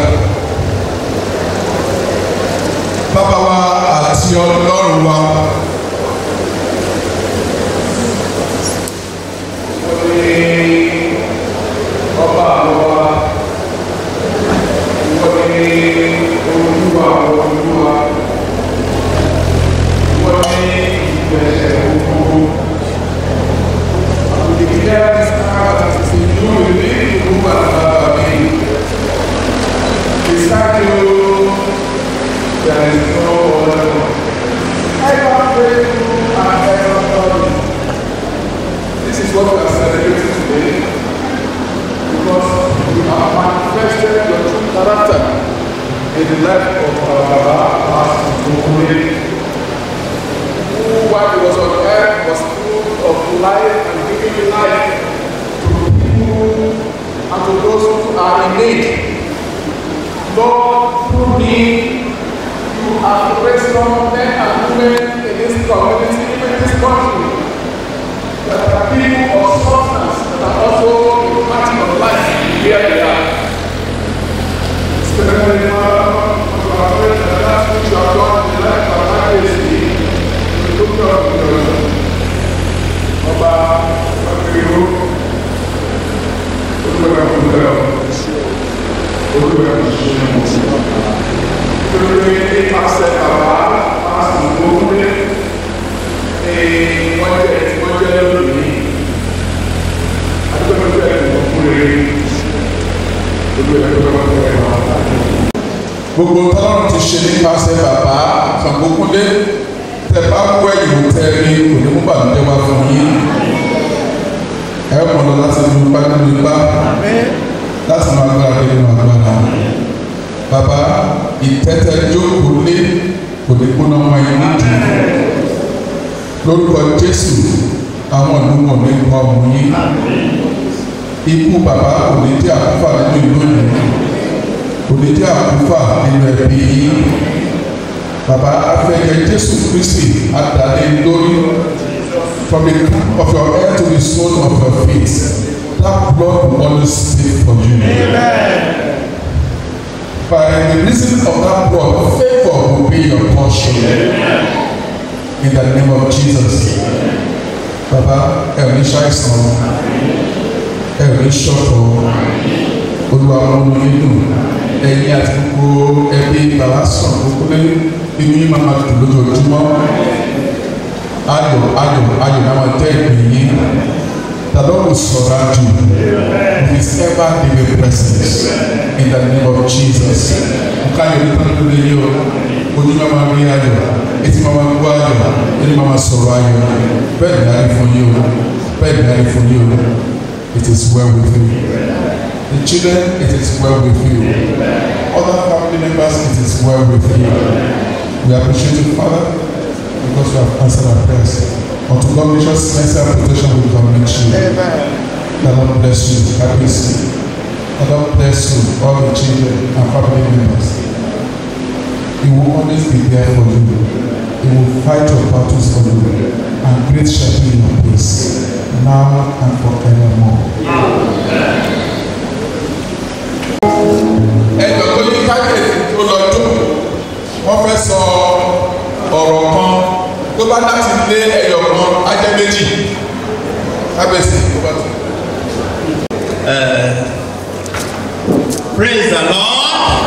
bàbá wa àti ọlọ́run wa ọba àlọ́wà wọ́n ní olúwa olúwa wọ́n ní ìgbẹ̀sẹ̀ gbogbo àbùdíkíyà ìlú ìlú ìlú bàbá mi ìsáàkì ó there is no other ever faithful and ever loving this is what we are celebrating today because you have manifested your true character in the life of our Baba Pastor Okule, who while he was on earth was full of life and giving life to people and to those who are in need. Lord, through me, you have raised some men and women in this community, even this country, that are people of substance that are also impacting on life where they are. Especially now, you are praying that that's what you have done in the life of our legacy. You look up to the Ọba Akérò, Olúwa Kúndẹ̀, Olúwa Kúndẹ̀, Olúwa Ìpàṣẹ Bàbá, Pásítọ̀ Gbóngbé, wọ́n jẹ́ wọ́n jẹ́ lónìí adúgbò ẹgbẹ́ ìwọ̀nkúrẹ́ gbogbo ẹgbẹ́ ìwọ̀nkúrẹ́ gbogbo tọ́lọ́run ti ṣe nípasẹ̀ bàbá Ṣàngókúndé tẹ bá kó ẹ̀yìn tẹ rí onímú bàbá wá fún yín ẹ mọ̀ lọ láti lu ipá nínú ipá láti máa gbára dé nínú agbára bàbá ìtẹ́tẹ́ jókòó lé kò ní kó náà wáyé nídìí lórúkọ Jésù àwọn ìlú wọn ní kọ́ ọmọ yín ikú bàbá kò ní jẹ́ àkúfà nínú ìlú yìí kò ní jẹ́ àkúfà nínú ẹbí yín bàbá afẹ́kẹ́ Jésù Kristi adàlẹ́ lórí from the top of your head to the sole of your feet that blood will always speak for you. Amen. By the reason of that blood favour will be your portion. In the name of Jesus. Bàbá ẹ ò ní ṣàìsàn ẹ ò ní ṣọ̀fọ̀ olúwa múnú nínú ẹ̀yin àti gbogbo ẹbí bàbá sàn gbogbo lé inú yín máa dùn lójoojúmọ́ ayọ̀ ayọ̀ ayọ̀ náà máa jẹ́ ìpín yín the Lord will surround you with his ever living presence in the name of Jesus nǹkan ayọ̀ nípa lórí yín o ojú máa máa rí ayọ̀ etí máa máa gbọ́ ayọ̀ ẹni máa máa sọ̀rọ̀ ayọ̀ bẹ́ẹ̀ ni ayé fún yín o bẹ́ẹ̀ ni ayé fún yín o it is well with you the children it is well with you other family members it is well with you we appreciate you father because you have answered our prayers unto God gracious mercy and protection will commit you the Lord bless you happy see the Lord bless you all the children and family members he will always be there for you he will fight your battles for you and great shall be your peace now and forevermore. ẹjọ́ tó ní kábíyèsí tó lọ dùn wọ́n fẹ́ sọ ọ̀rọ̀ kan tó bá láti lé ẹyọ kan ajẹ́ méjì kábíyèsí tó bá tó. Praise the Lord.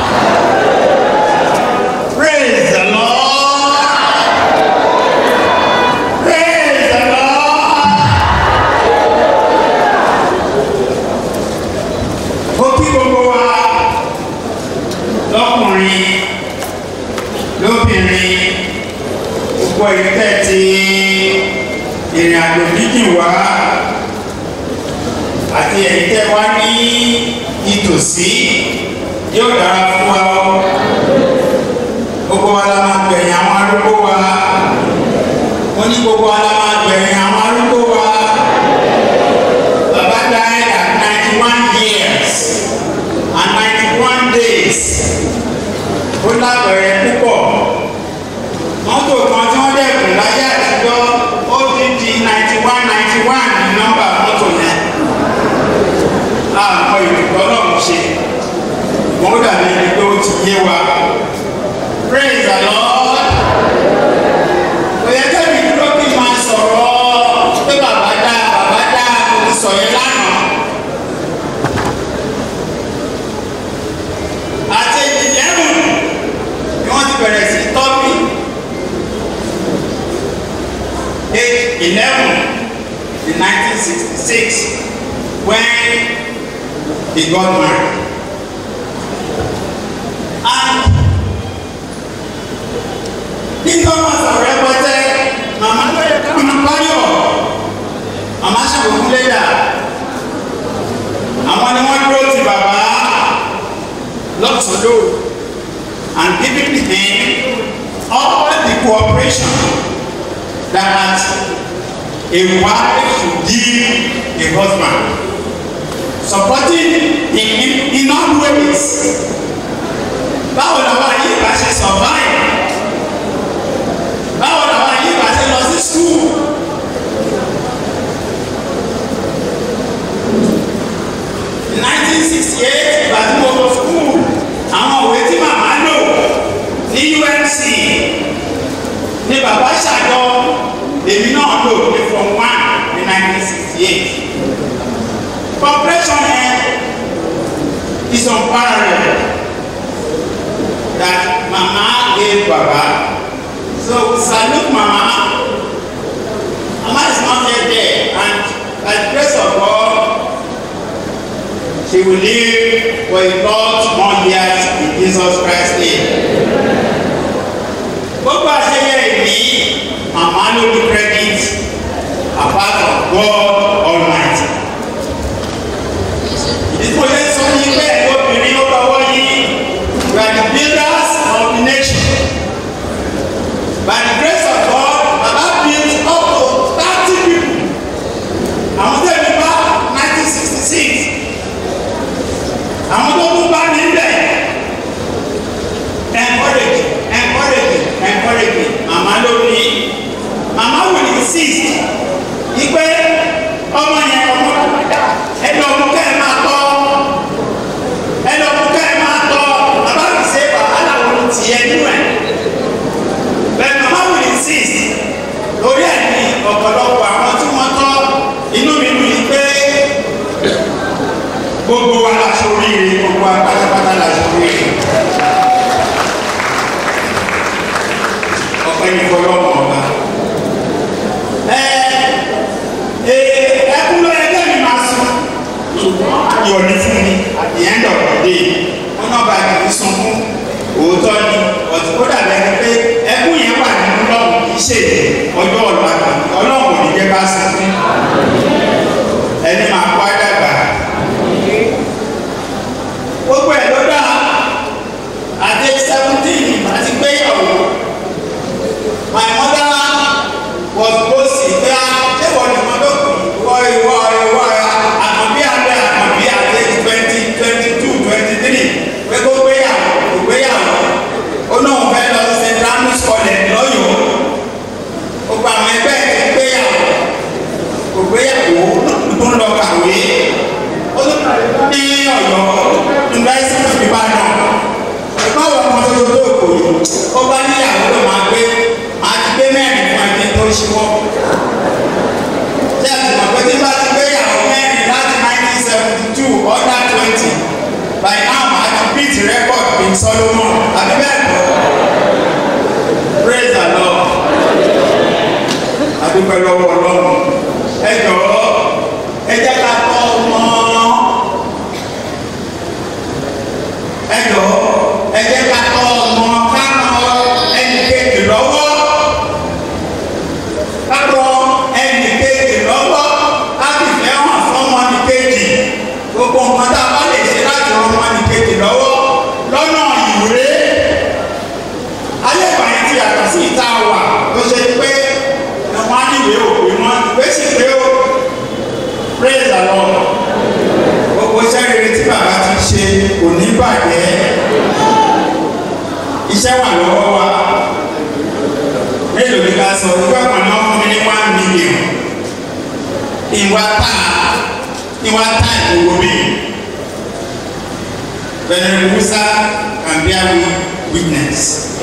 Praise the Lord. Praise the Lord. Ó kí gbogbo wa lọ́kùnrin lóbìnrin gbogbo ìtẹ́ ti ìrìn àjò jíjìn wá àti ẹ̀yin tẹ́ wá ní ìtòsí yóò dára fún wa o gbogbo wa la máa gbẹ̀yìn àwọn arúgbó wa wọ́n ní gbogbo wa la máa gbẹ̀yìn àwọn arúgbó wa baba died at ninety one years and ninety one days ó lábẹ̀rẹ̀ púpọ̀ mọ́tò kan tí wọ́n dẹ̀kùn láyé àtijọ́ ó ti di ninety one ninety one ní nọ́mbà mọ́tò yẹn àmọ́ ìdìbò ọlọ́run ṣe yé wa praise the lord kò yẹ kẹ́mi dúró kí n máa sọ̀rọ̀ pé bàbá dá bàbá dá mo ti sọ yẹn lánàá àti ìdẹ́rù ni wọ́n ti bẹ̀rẹ̀ sí tọ́ mi age eleven in nineteen sixty six when he got married and nígbà wọn sọ̀rọ̀ rẹpẹtẹ màmá màmá báyọ̀ màmá ṣàkókò lẹ́dà àwọn ni wọ́n dúró ti bàbá lọ́sọ̀dọ̀ and giving him all the cooperation that a wife should give a husband supporting him in, in all ways báwo làwọn yìí bá ṣe survive báwo làwọn yìí bá ṣe lọ sí school in nineteen sixty eight ìgbà tí mo lọ school àwọn òwe tí màmá lò ní umc ní bàbá ṣàjọ èmi náà lò ní from one ní nineteen sixty eight cooperation yẹn is unparalleled that mama gave baba so salute mama mama is not yet there and by the grace of god she will live for a lot more years in jesus christ name gbogbo àṣeyẹ ìní mama ló ní credit apart from god almighty ìdíkò yẹn sọ ní pé obìnrin ó lọ́wọ́ yìí we are the builders of the nation by the grace of god baba build up to thirty people àwọn tó ẹni bá nineteen sixty six àwọn tó tún bá níbẹ̀ encourage encourage encourage màmá ló ní màmá will insist ipe ọmọ yẹn ọmọ ẹni ọmọ kẹ́ ẹ máa tọ́ ẹni ọmọ kẹ́ ẹ máa tọ́ bàbá mi ṣe wàhálà wọn ti ẹ nínú ẹ bẹ́ẹ̀ màmá will insist lórí ẹ̀ ní ọ̀pọ̀lọpọ̀ àwọn tí wọ́n tọ́ inú mi dùn yìí pé gbogbo wa la ṣe oríire gbogbo wa pátápátá la ṣe oríire ọ̀pẹ ní fọlọ́mọ ọba ẹ ẹ ẹkún ló yẹ kẹ́mi máa sùn ṣùgbọ́n ayọ̀ ní fún mi at the end of the day wọn náà bá kìí sun fún òótọ́ ni ọ̀tí kó dàbí ẹni pé ẹkún yẹn wà nínú lọ́wọ́ kì í ṣe ọjọ́ ọ̀la kan ọlọ́run ò ní jẹ́ bá sí fún ẹni máa kó àdàgbà gbogbo ẹ̀ ló dá àti seventeen àti gbéyàwó my mother was boasting pé a ṣé wọ́n ní mọ́tò kù wọ́ ìwọ́ ìwọ́ àkànbí abẹ́ àkànbí àti twenty twenty two twenty three pé kó gbéyàwó kó gbéyàwó ó náà fẹ́ lọ sí st andrews college lọ́yọ̀ọ́ ó gba àwọn ẹgbẹ́ ẹ̀ ti gbéyàwó kò gbéyàwó tó ń lọ kàwé ó tún ní ọ̀yọ́ university of ibadan ẹ̀kọ́ àwọn ọmọ tó tó kò yìí ó bá níyàwó ló máa gbé máa ti gbé mẹ́rin fún ẹni tó ṣíwọ́ ṣé àti mọ̀ pé tí bá ti gbé yàwó mẹ́rin láti nineteen seventy two under twenty by now máa ti beat record in solomon àbí bẹ́ẹ̀ kọ́ praise the lord adúpẹ́ lọ́wọ́ ọlọ́run ẹ jọ̀ọ́ ẹ jẹ́ ká tọ́ ọmọ ẹ jọ̀ọ́ ẹ jẹ́ ká tọ́ ọmọ ká ràn ẹnì kejì lọ́wọ́ ká ràn ẹnì kejì lọ́wọ́ ká sì fẹ́ hàn fọ́mọ ní kejì gbogbo nǹkan tá a bá lè ṣe láti ràn ọmọ ní kejì lọ́wọ́ lọ́nà ìwúrẹ́ ayé ìgbà yẹn ti yàtọ̀ sí ìta wà ló ṣe pé wọn á níwèé òpè wọn ìwé sì pé ó praise the lord gbogbo iṣẹ́ rere tí bàbá ti ṣe kò ní bàjẹ́ iṣẹ́ wà lọ́wọ́ wa mélòó ni ká sọ ìwé kan náà fún mi ní one million ìwà tá ìwà tá ìwò mi venerable musa can bear me witness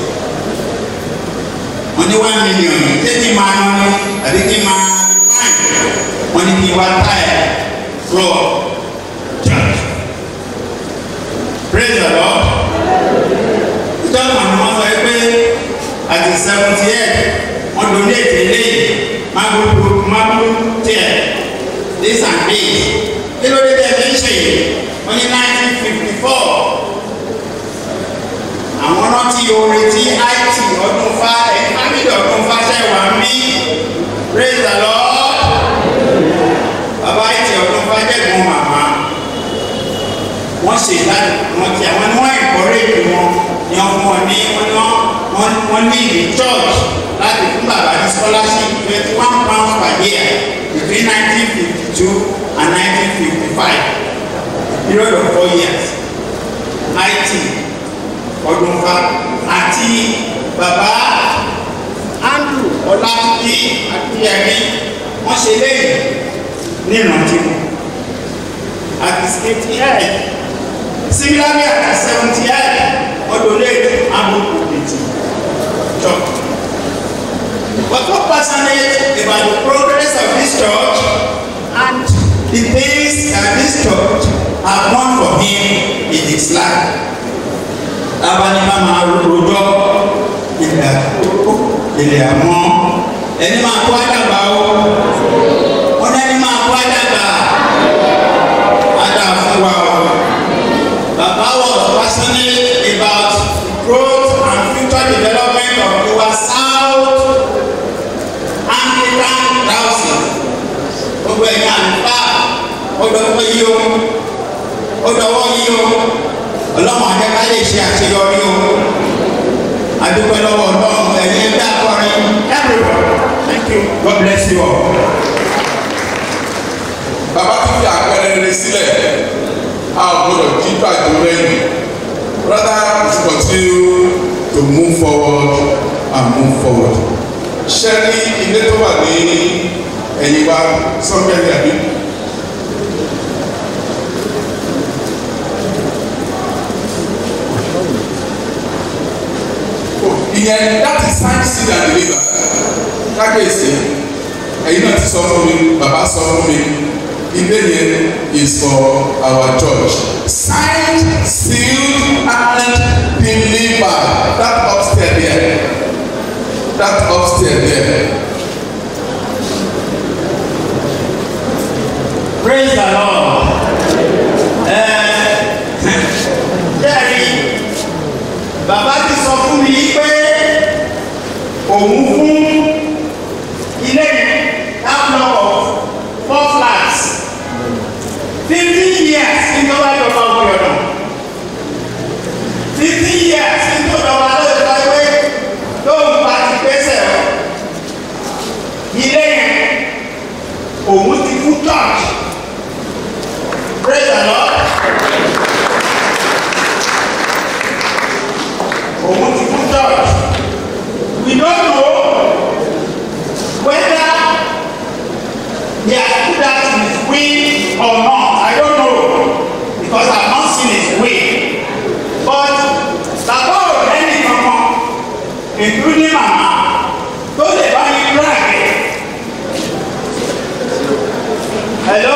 wọ́n ní one million ṣé kí n máa ná ní àbí kí n máa fine wọ́n ní kí n wá táyà floor church praise the lord ìjọba ni wọ́n sọ pé àti seventy eight wọ́n donate eléyìí mágbó mágbó tiẹ̀ this and this kí ló dé tẹ̀ fi ń ṣe yìí wọ́n ní nineteen fifty four àwọn rántí orin tí it ọdún fa ẹ̀ fámìlì ọdún fa ṣẹ̀ wá mí praise the lord bàbá it ọdún fa jẹ̀gbọ́n màmá wọ́n ṣe ìdájọ́ wọn ti àwọn ni wọ́n encourage wọn ni wọ́n fún wọn ní wọ́n ní wọ́n wọ́n ní ìlú church láti fún bàbá ní scholarship twenty one pounds per year between nineteen fifty two and nineteen fifty five period of four years it ọdúnfà àti bàbá andrew ọlátúndí akíyẹmí wọ́n ṣe lẹ́yìn ní ìrántí wọn àti sixty eight similarly àti seventy eight ọdún lẹ́yìn amúkú ètò church. But what passionate about the progress of this church and the things that this church have done for him in his life. Tábàní bá máa rojọ́ ilẹ̀ àkókò ilẹ̀ àmọ́ ẹni máa kó àdàgbà o. Wọ́n ní ẹni máa kó àdàgbà. Àdà fún wa o. Bàbá was passionate about growth and future development of our South Anglican Diocese. Gbogbo ẹ̀yin àlùfáà ó dọ̀wọ́ yí o ó dọ̀wọ́ yí o ọlọ́run àjẹká lè ṣe àṣeyọrí o adúpẹ́ lọ́wọ́ ọlọ́run ẹ̀yin ẹgbẹ́ akọrin everyone thank you God bless you all. bàbá tó fi àpẹẹrẹ rere sílẹ̀ a ò gbọdọ̀ jí gbàgbó lẹ́yìn rather we should continue to move forward and move forward. ṣé ní ilé tó wà ní ẹ̀yìn wa sọ́kẹ́lì àbí. ìyẹn that is sign seed and deliver kábíyèsí ẹ̀yin náà ti sọ fún mi bàbá sọ fún mi ilé yẹn is for our church signed sealed and delivered that upstairs there that upstairs there. praise the lord jẹ́rìí bàbá ti sọ fún mi pé òun fún ilé yìí that block of four flats fifteen years ní tó bá jọba òkè ọ̀nà fifteen years ní tó jọba lóye tó pé lóun bá ti gbèsè ilé yẹn òun ti fún church praise the lord òun ti fún church we don't know whether he has put that in his will or not i don't know because i have not seen his will but bàbá ò lẹ́nu kankan including mama tó lè bá yín drag it hello.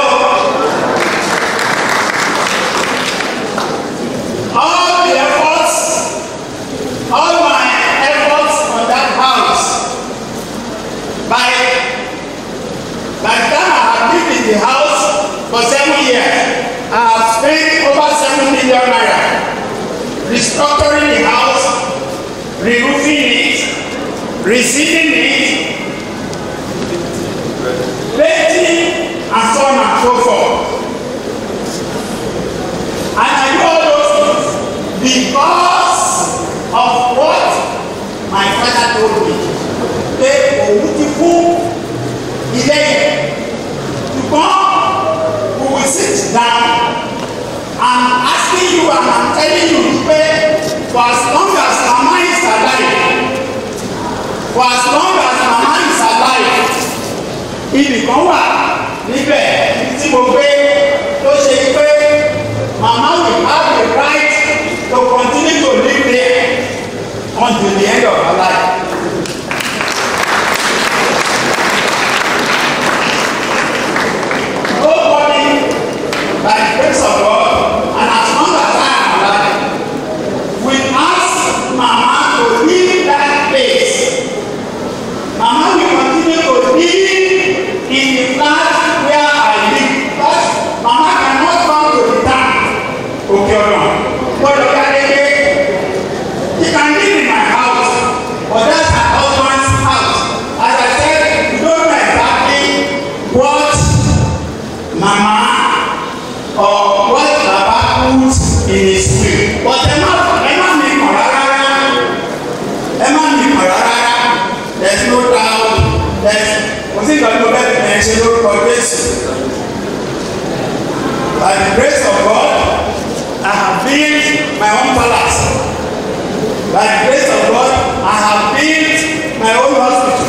all the efforts all my efforts on that house by by the time i have lived in the house for seven years i have spent over seven million naira restructuring the house re-roofing it resealing it painting and so on and so forth and i do all those things because of what my father told me pé òun ti fún ilé yẹn ṣùgbọ́n we will sit down and asking you and i'm telling you pé for as long as mama is alive for as long as mama is alive ibì kan wà níbẹ̀ tí mo gbé tó ṣe pé mama will have the right but ẹ má ẹ má mi kàn rárá ẹ má mi kàn rárá there is no doubt there is kò sí ìgbà tí mo bẹ́ẹ̀ fi ẹ ṣe lórúkọ Jésù by the grace of God I have built my own palace by the grace of God I have built my own hospital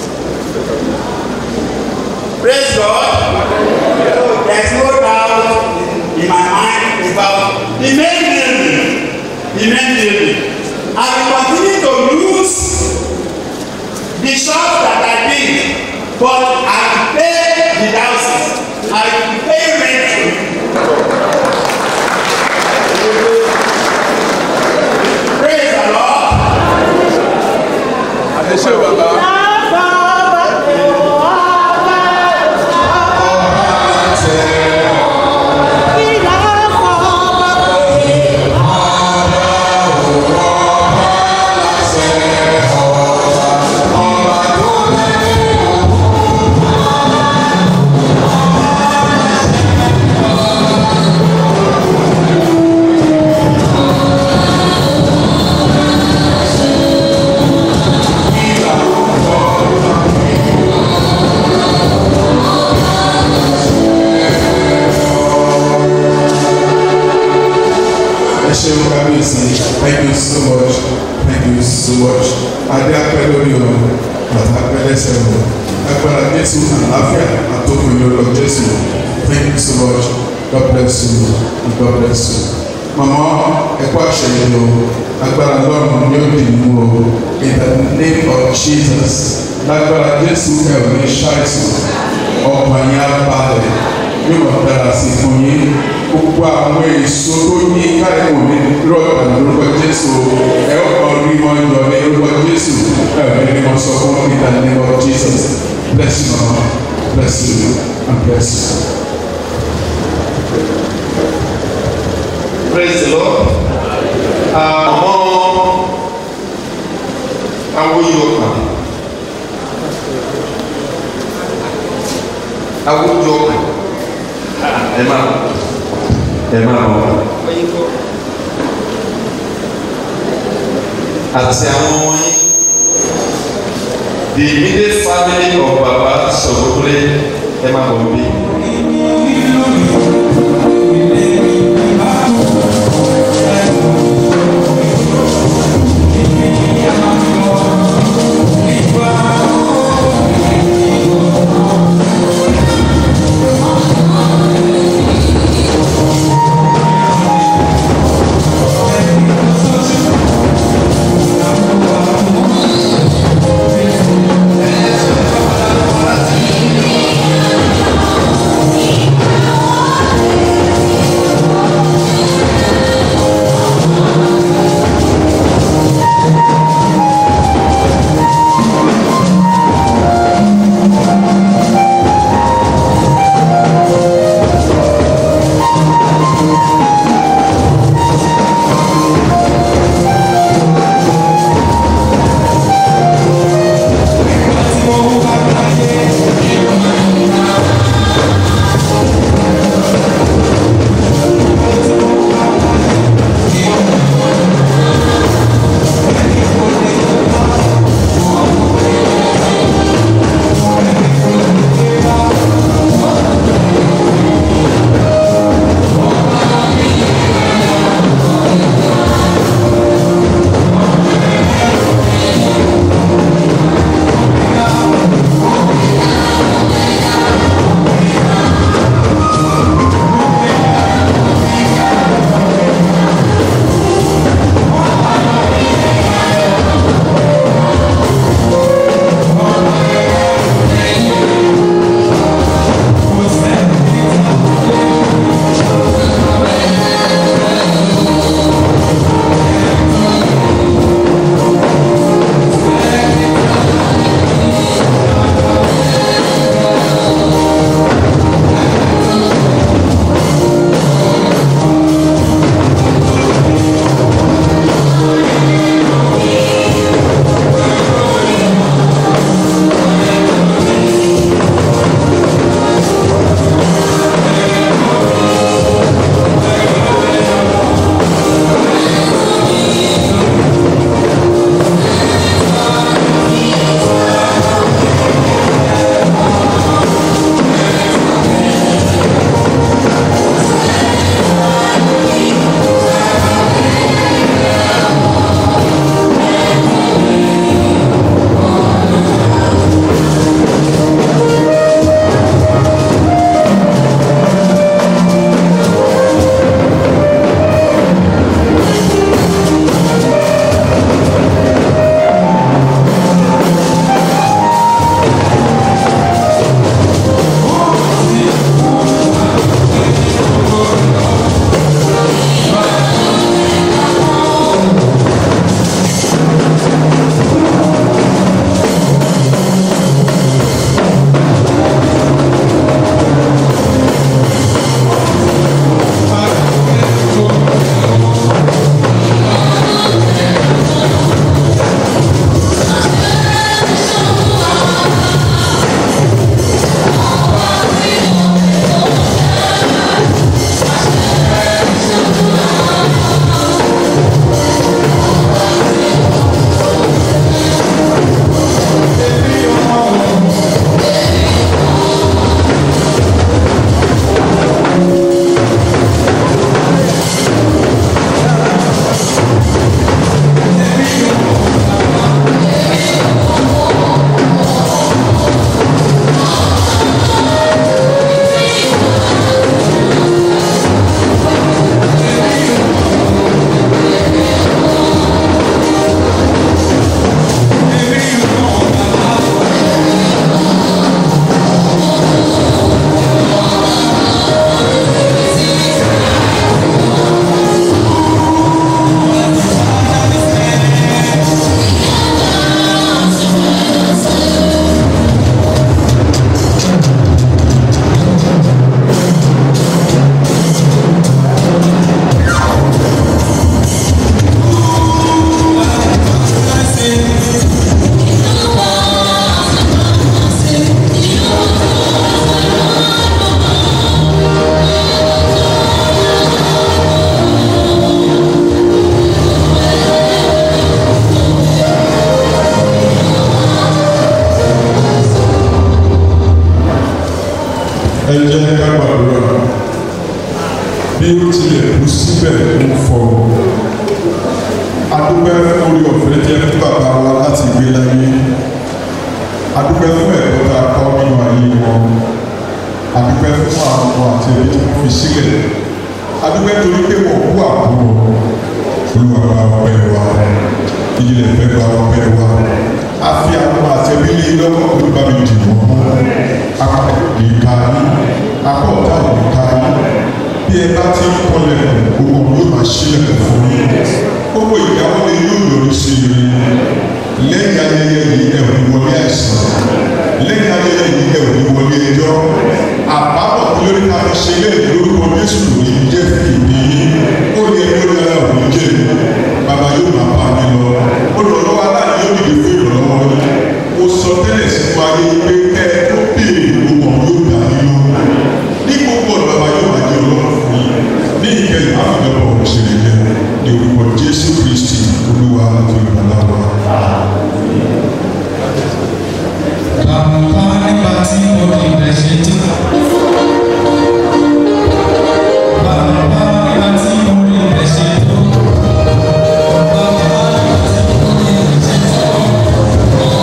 praise God there is no doubt in my mind about the main building the main building I will continue to use the shop that I did but I will pay the diocese I will pay rent praise the Lord. ẹ ṣe bàbá. ẹ ṣeun kábíyèsí thank you so much thank you so much adé apẹ lórí ọ̀rọ̀ bàtà apẹ lẹ́sẹ̀ ọ̀rọ̀ agbára jésù àlàáfíà àtòkùn ìlọlọ jésù thank you so much god bless you and god bless you mama ẹkọ àṣẹyìn o agbára lọ́rùn ni ó dì mú o in the name of jesus lágbára jésù ẹ ò ní ṣàìsàn ọkàn yín á balẹ̀ yóò máa dára sí fún yín gbogbo àwọn èso tó ní káyọ̀ ní rọ̀dà lórúkọ jésù ẹ ó kàn rí wọn yọ ní lórúkọ jésù ẹ ò ní wọn sọ fún in the name of jesus bless you mama bless you and bless you. praise the lord àmọ́ awoyọkà awoyọkà ẹ máa ẹ máa bọ̀ àti àwọn ọmọ yín the immediate family of baba sọgbọgbọlẹ ẹ máa bọ̀ bí. Thank bí ó tilẹ̀ kú síbẹ̀ ń fọ. adúpẹ́ fún orí ọ̀fẹ́ jẹ́ fún bàbá wa láti gbé láyé. adúpẹ́ fún ẹ̀kọ́ tá a kọ́ nínú ayé wọn. adúpẹ́ fún àwọn ọmọ àti ẹbí tí wọ́n fi sílẹ̀. adúpẹ́ torí pé wọ́n kú àbúrò olùwàgbà ọpẹ́ wa ìjìnlẹ̀ fẹ́ gba ọpẹ́ wa a fi àwọn àtẹ̀lélé lọ́wọ́ olùbámi dì wọ́n akọ̀ nìka yín akọ̀ ọ̀tá nìka yín bí ẹ bá ti ń kọlẹ̀ gbogbo yóò máa ṣílẹ̀ fún yín gbogbo ìyàwó ni yóò yọrí sí i lẹ́yìn ayẹyẹ yìí ẹ̀ ò ní wọlé àìsàn lẹ́yìn ayẹyẹ yìí ẹ̀ ò ní wọlé ẹjọ́ àbábọ̀ tí lórí ká fi ṣe ilé ìlórúkọ Jésù kò ní jẹ́ fìdí ó ní ẹni ó dára ò ní jẹ́ bàbá yóò máa bá mi lọ olùrànlọ́wọ́ aláàbí yóò dìde fún ìrànlọ́wọ́ yìí mo sọ tẹ́lẹ̀ sínú ayé pé kẹ́ ẹ tó béèrè gbogbo ọ̀hún yóò dà nínú ní gbogbo ọ̀nà bàbá yóò máa jẹ́ ọlọ́run fún yín ní ìkẹyìn àfihàn ọ̀hún ṣe lè jẹ́ ní orúkọ Jésù Kristi olúwa àti olùrànlọ́wọ́. Bàbá nígbà tí mo rí ibẹ̀ ṣe tán. Bàbá nígbà tí mo rí ibẹ̀ ṣe tó. Bàbá nígbà tí mo rí ibẹ̀ ṣe tó.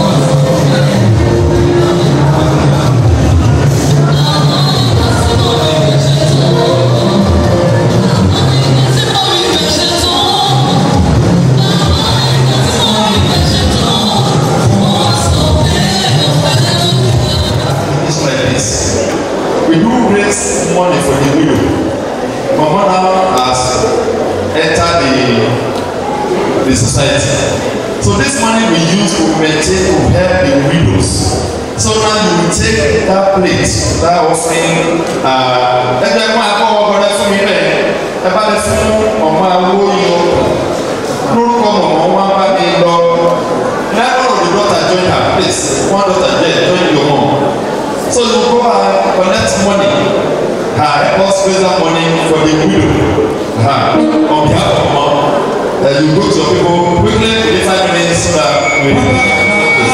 It's like this. We do raise money for the widow. Mama now has entered the, the society. So this money we use to maintain to help the widows. So now you will take that plate, that offering, uh, ẹgbẹ́ fún akọ́ ọkọ̀rẹ́ fún mi bẹ́ẹ̀ ẹ bá lè fún ọmọ awó yọ lórúkọ mọ̀mọ́ wọn bá mi lọ. Never of the daughter join her place, one daughter there join your mom. So you go and collect money. Uh, help us raise that money for the widow. Uh, on behalf of mom, uh, you go to your people quickly, in five minutes, so that we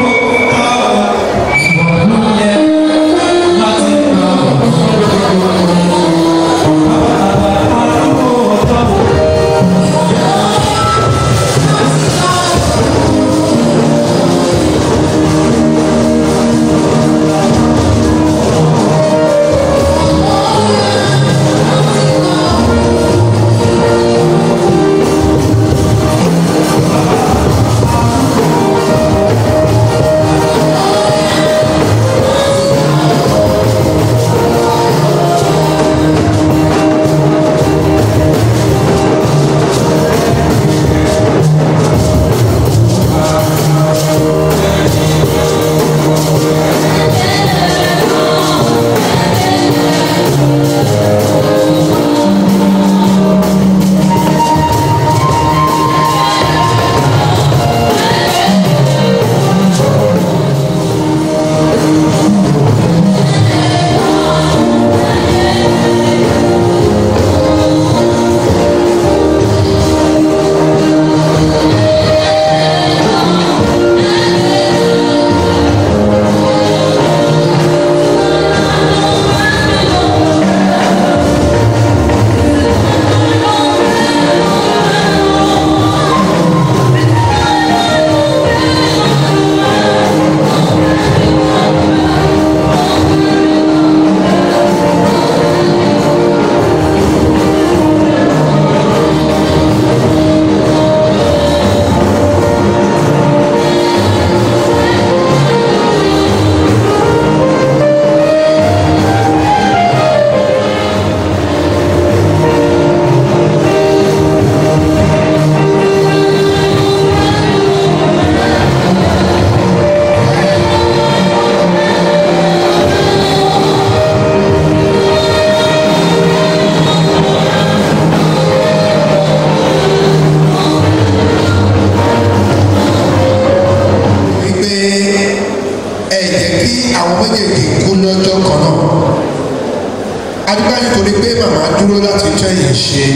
adúgbò nítorí pé màmá dúró láti tún ẹ̀yìn ṣe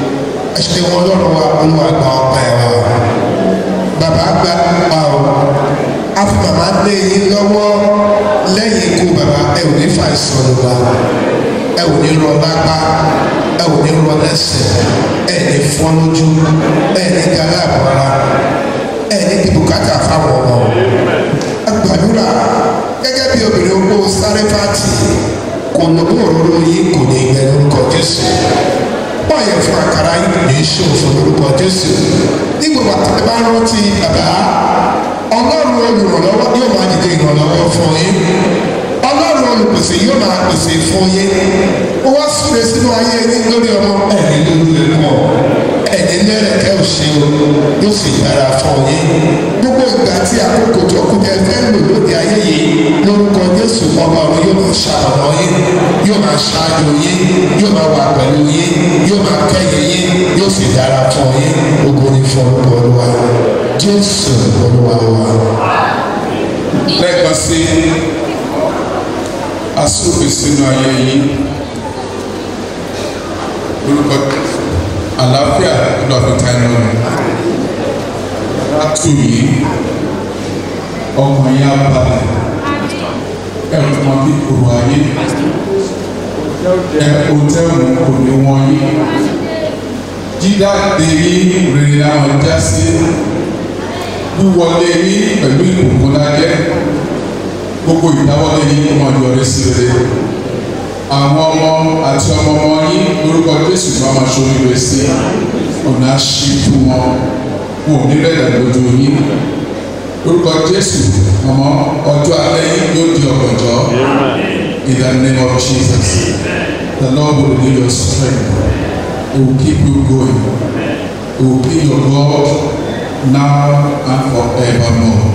ẹ̀ṣẹ̀ wọn lọ́rùn wa olúwa gba ọ̀pá ẹ̀ wa bàbá gba ọ̀pá o a fi màmá lé yín lọ́wọ́ lẹ́yìn ikú bàbá ẹ ò ní fàìsàn ló wa ẹ ò ní rọ lápá ẹ ò ní jésù ní gbogbo àtàlẹ́ bá rántí bàbá ọlọ́run olùrànlọ́wọ́ yóò máa dìde ìrànlọ́wọ́ fún yín ọlọ́run olùpèsè yóò máa pèsè fún yín ó wá súre sínú ayé yín lórí ọmọ ẹ̀rín lórí ẹ̀kọ́ ẹ̀yìn lẹ́rẹ̀kẹ́ òṣèlú yóò sì dára fún yín gbogbo ìgbà tí àkókò tó kú jẹ fẹ́ lò lóde ayé yìí lórúkọ jésù ọba ọ̀run yóò máa ṣàbọ̀nà yín yóò máa ṣáájú yín yóò máa wà pẹ̀lú yín yóò máa kẹ́yìn yín yóò sì dára fún yín gbogbo ní fún orúkọ olúwa jésù olúwa wa. lẹ́ẹ̀kan sí asúrùfẹ́ sínú ayé yìí orúkọ àlàáfíà lọ́fíìtà ẹnu ọ̀nà látù yìí ọmọ yẹn abalẹ̀ ẹ̀rù mọ́ bí kòrò ayé ẹ̀ òtẹ́ẹ̀mù kò ní wọ́n yí jíjáde yìí rere àwọn já sí wíwọlé yìí pẹ̀lú ìbùkún lájẹ́ gbogbo ìdáwọ́lé yìí kó máa yọrí sí rere àwọn ọmọ àti ọmọ ọmọ yín lórúkọ jésù máa máa ṣoríire sí ọ̀nà àṣì fún wọn wọn ò ní rẹ̀dà lójú yín lórúkọ jésù ọmọ ọjọ́ alẹ́ yín yóò di ọ̀gànjọ́ in the name of jesus the lord will renew your strength he will keep you going he will be your god now and forevermore.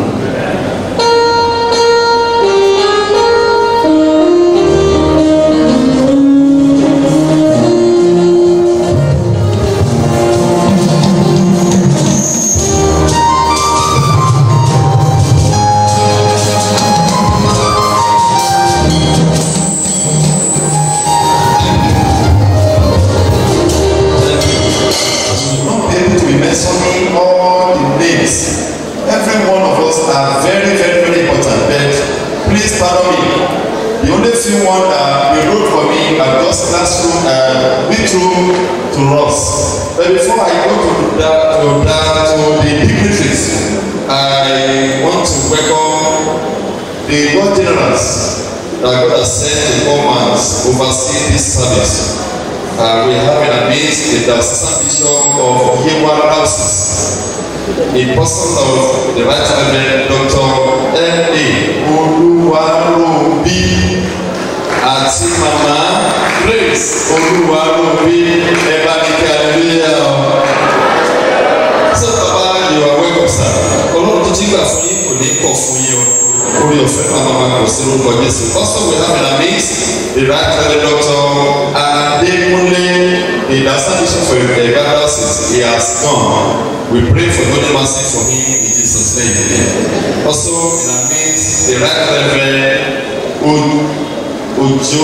will not be able to be mentioning all the names. Every one of us are very, very, very important. But please pardon me. The only few one that you wrote for me are just classroom, uh, read through to us. But before I go to that, to that, to the dignitaries, I want to welcome the God generals that God has sent to come and oversee this service. Uh, we have in our midst the assistant bishop of Yewa Houses, a person of the right reverend Dr. M.A. Olúwaróbí àti mama Grace Olúwaróbí ẹ̀bá ní kí hallelujah o. Sọ bàbá you are welcome sir. Ọlọ́run tó ti gbà fún yín kò ní kọ̀ fún yín o. Orí ọ̀fẹ́ náà máa máa kọ̀ sí lórúkọ Jésù. Also we have in our midst the right reverend Dr. Adekunle the national bishop for the diocese he has gone. We pray for God mercy for him in Jesus' name. Also in our midst the right reverend O- Ojo.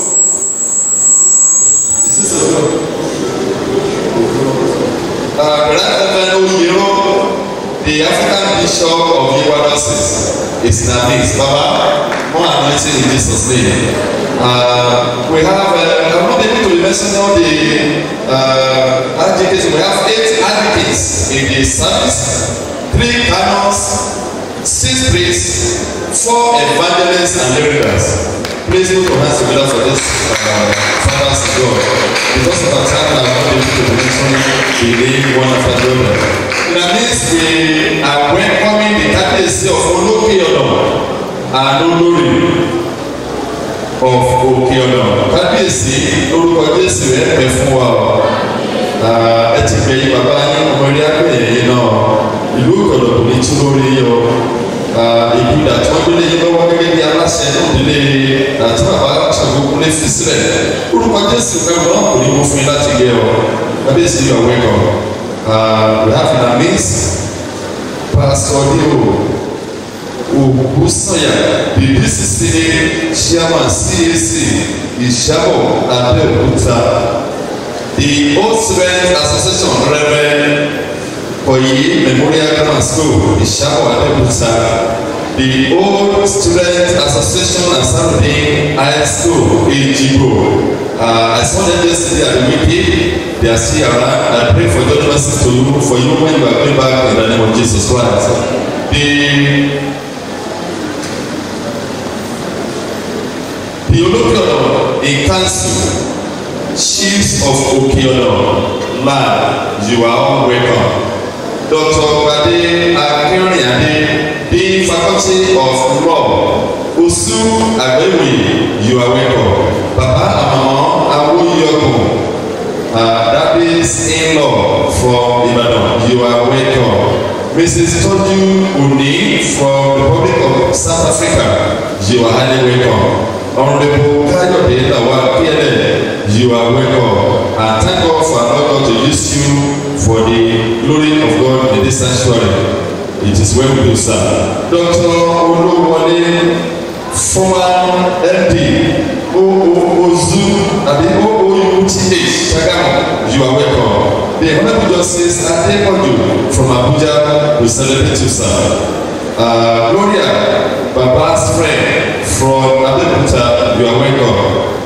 Is this Ojo? Uh, the right reverend Oyero the African bishop of Yewa diocese is in our midst. Baba, more anointing in Jesus' name. Uh, we have, uh, I'm not able to mention all the uh, advocates. We have eight advocates in the service, three canons, six priests, four evangelists and miracles. Please put your hands together for this uh, fathers of God. Because of our time, I'm not able to mention the name one after the other. In our midst, we are welcoming the captaincy of Oloke Odom and Olori of òkè ọ̀nà kábíyèsí lórúkọ jésù ẹ pẹ fún wa o ẹ ti pè yín bàbá yín ọmọ ilé agbẹ̀yẹ̀ yín náà ìlú ìkọ̀dọ̀ kò ní tún lórí yín o ìgbìdà tí wọ́n gbélé yín lọ́wọ́ gẹ́gẹ́ bí aláṣẹ nídìílé àti bàbá ṣàgbọ́kúnlé fi sílẹ̀ lórúkọ jésù fẹ́ wọn kò ní mú fún yín láti gé o kábíyèsí yóò wẹ́kọ̀ we have in our midst pastor deo ògúnsànyà the dcca chairman cac ìṣàbọ̀ abẹ́òkúta the old student association reverend koyi memorial grammar school ìṣàbọ̀ abẹ́òkúta the old student association asarudin high school ejigbo uh, i saw them yesterday at the meeting they are still around i pray for god mercy to you for you when you are going back in the name of jesus christ the the olókèọ̀nà in council chiefs of okeọ̀nà land, you are all welcome. Dr. Bade Akinriade, Dean Faculty of Law, Osu Agbewi, you are welcome. Baba Amamo Awoyoko, uh, Daddy's in-law from Ibadan, you are welcome. Mrs. Toju Oni from the Republic of South Africa, you are highly welcome. Honorable Kayode Lawal PLN, you are welcome. And thank God for allowing God to use you for the glory of God in this sanctuary. It is well with you, sir. Dr. Olúwọlé, former MD, OOOZU, àbí OOUTH, Ṣàgámù, you are welcome. The Honourable Justice Adepoju from Abuja will celebrate you, sir. Uh, Gloria, Baba's friend from Abeokuta, you are welcome.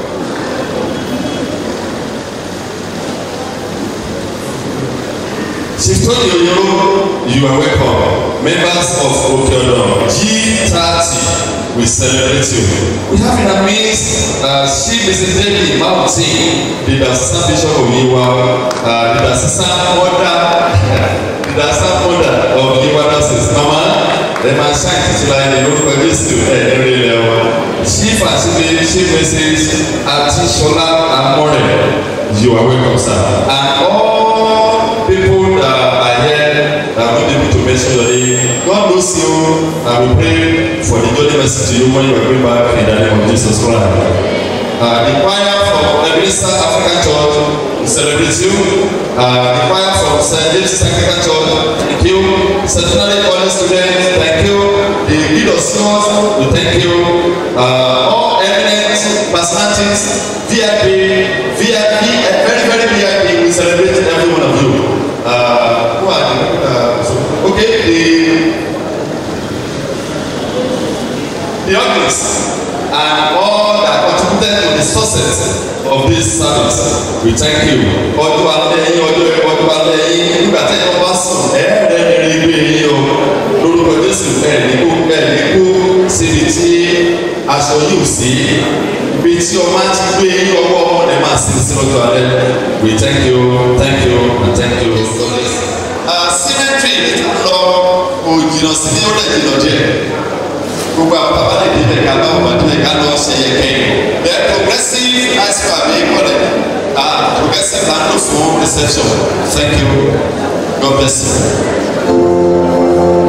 Chief Tony Oyoro, you are welcome. Members of Okeodo G30, we celebrate you. We have in our midst uh, Chief Mrs. David Mountain, the Assistant Bishop of Yiwa, uh, the Assistant Mother, the Assistant Mother of Yiwa Nurses. Mama, ẹ máa ṣáà títí láyé ní orúkọ Jésù ẹ̀ lórí ilẹ̀ wa. Chief àti Chief Mrs. Atishola Amore, you are welcome sir. And all people that are here that are not able to mention your name, God knows you and we pray for the journey mercy to you when you are going back in the name of Jesus Christ. Uh, the choir from Ebenezer African Church we celebrate you. Uh, the choir from St. James African Church, thank you. Centenary College students, thank you. The lead of singers, we thank you. Uh, all eminent personalities, VIP, VIP, and very, very VIP, we celebrate every one of you. Uh, who are the, uh, so, okay, the, the audience and all that contributed to the success of this service we thank you ọdún alẹ́ yín ọdún ọdún alẹ́ yín nígbà tí ẹ̀yọ́ bá sùn ẹ̀ẹ́dẹ́ ní rí gbé yín o lórúkọ jésù ẹ̀ ní kó ẹ̀ ní kó síbi tí aṣọ yóò sí ibi tí ọmọ á ti gbé yín ọwọ́ ọmọ rẹ̀ máa sin sí lọ́jọ́ alẹ́ we thank you thank you and thank you. cemetery lọ kò jìnnà sí ní ó lè jìnnà díẹ̀ gbogbo àwọn bàbá lè débẹ̀ ká lọ́wọ́ bá débẹ̀ ká lọ́ọ́ ṣe yẹ kẹ́yìn. the progressive high school àbí ìkọlẹ̀ ah progressive land of fún reception thank you god bless you.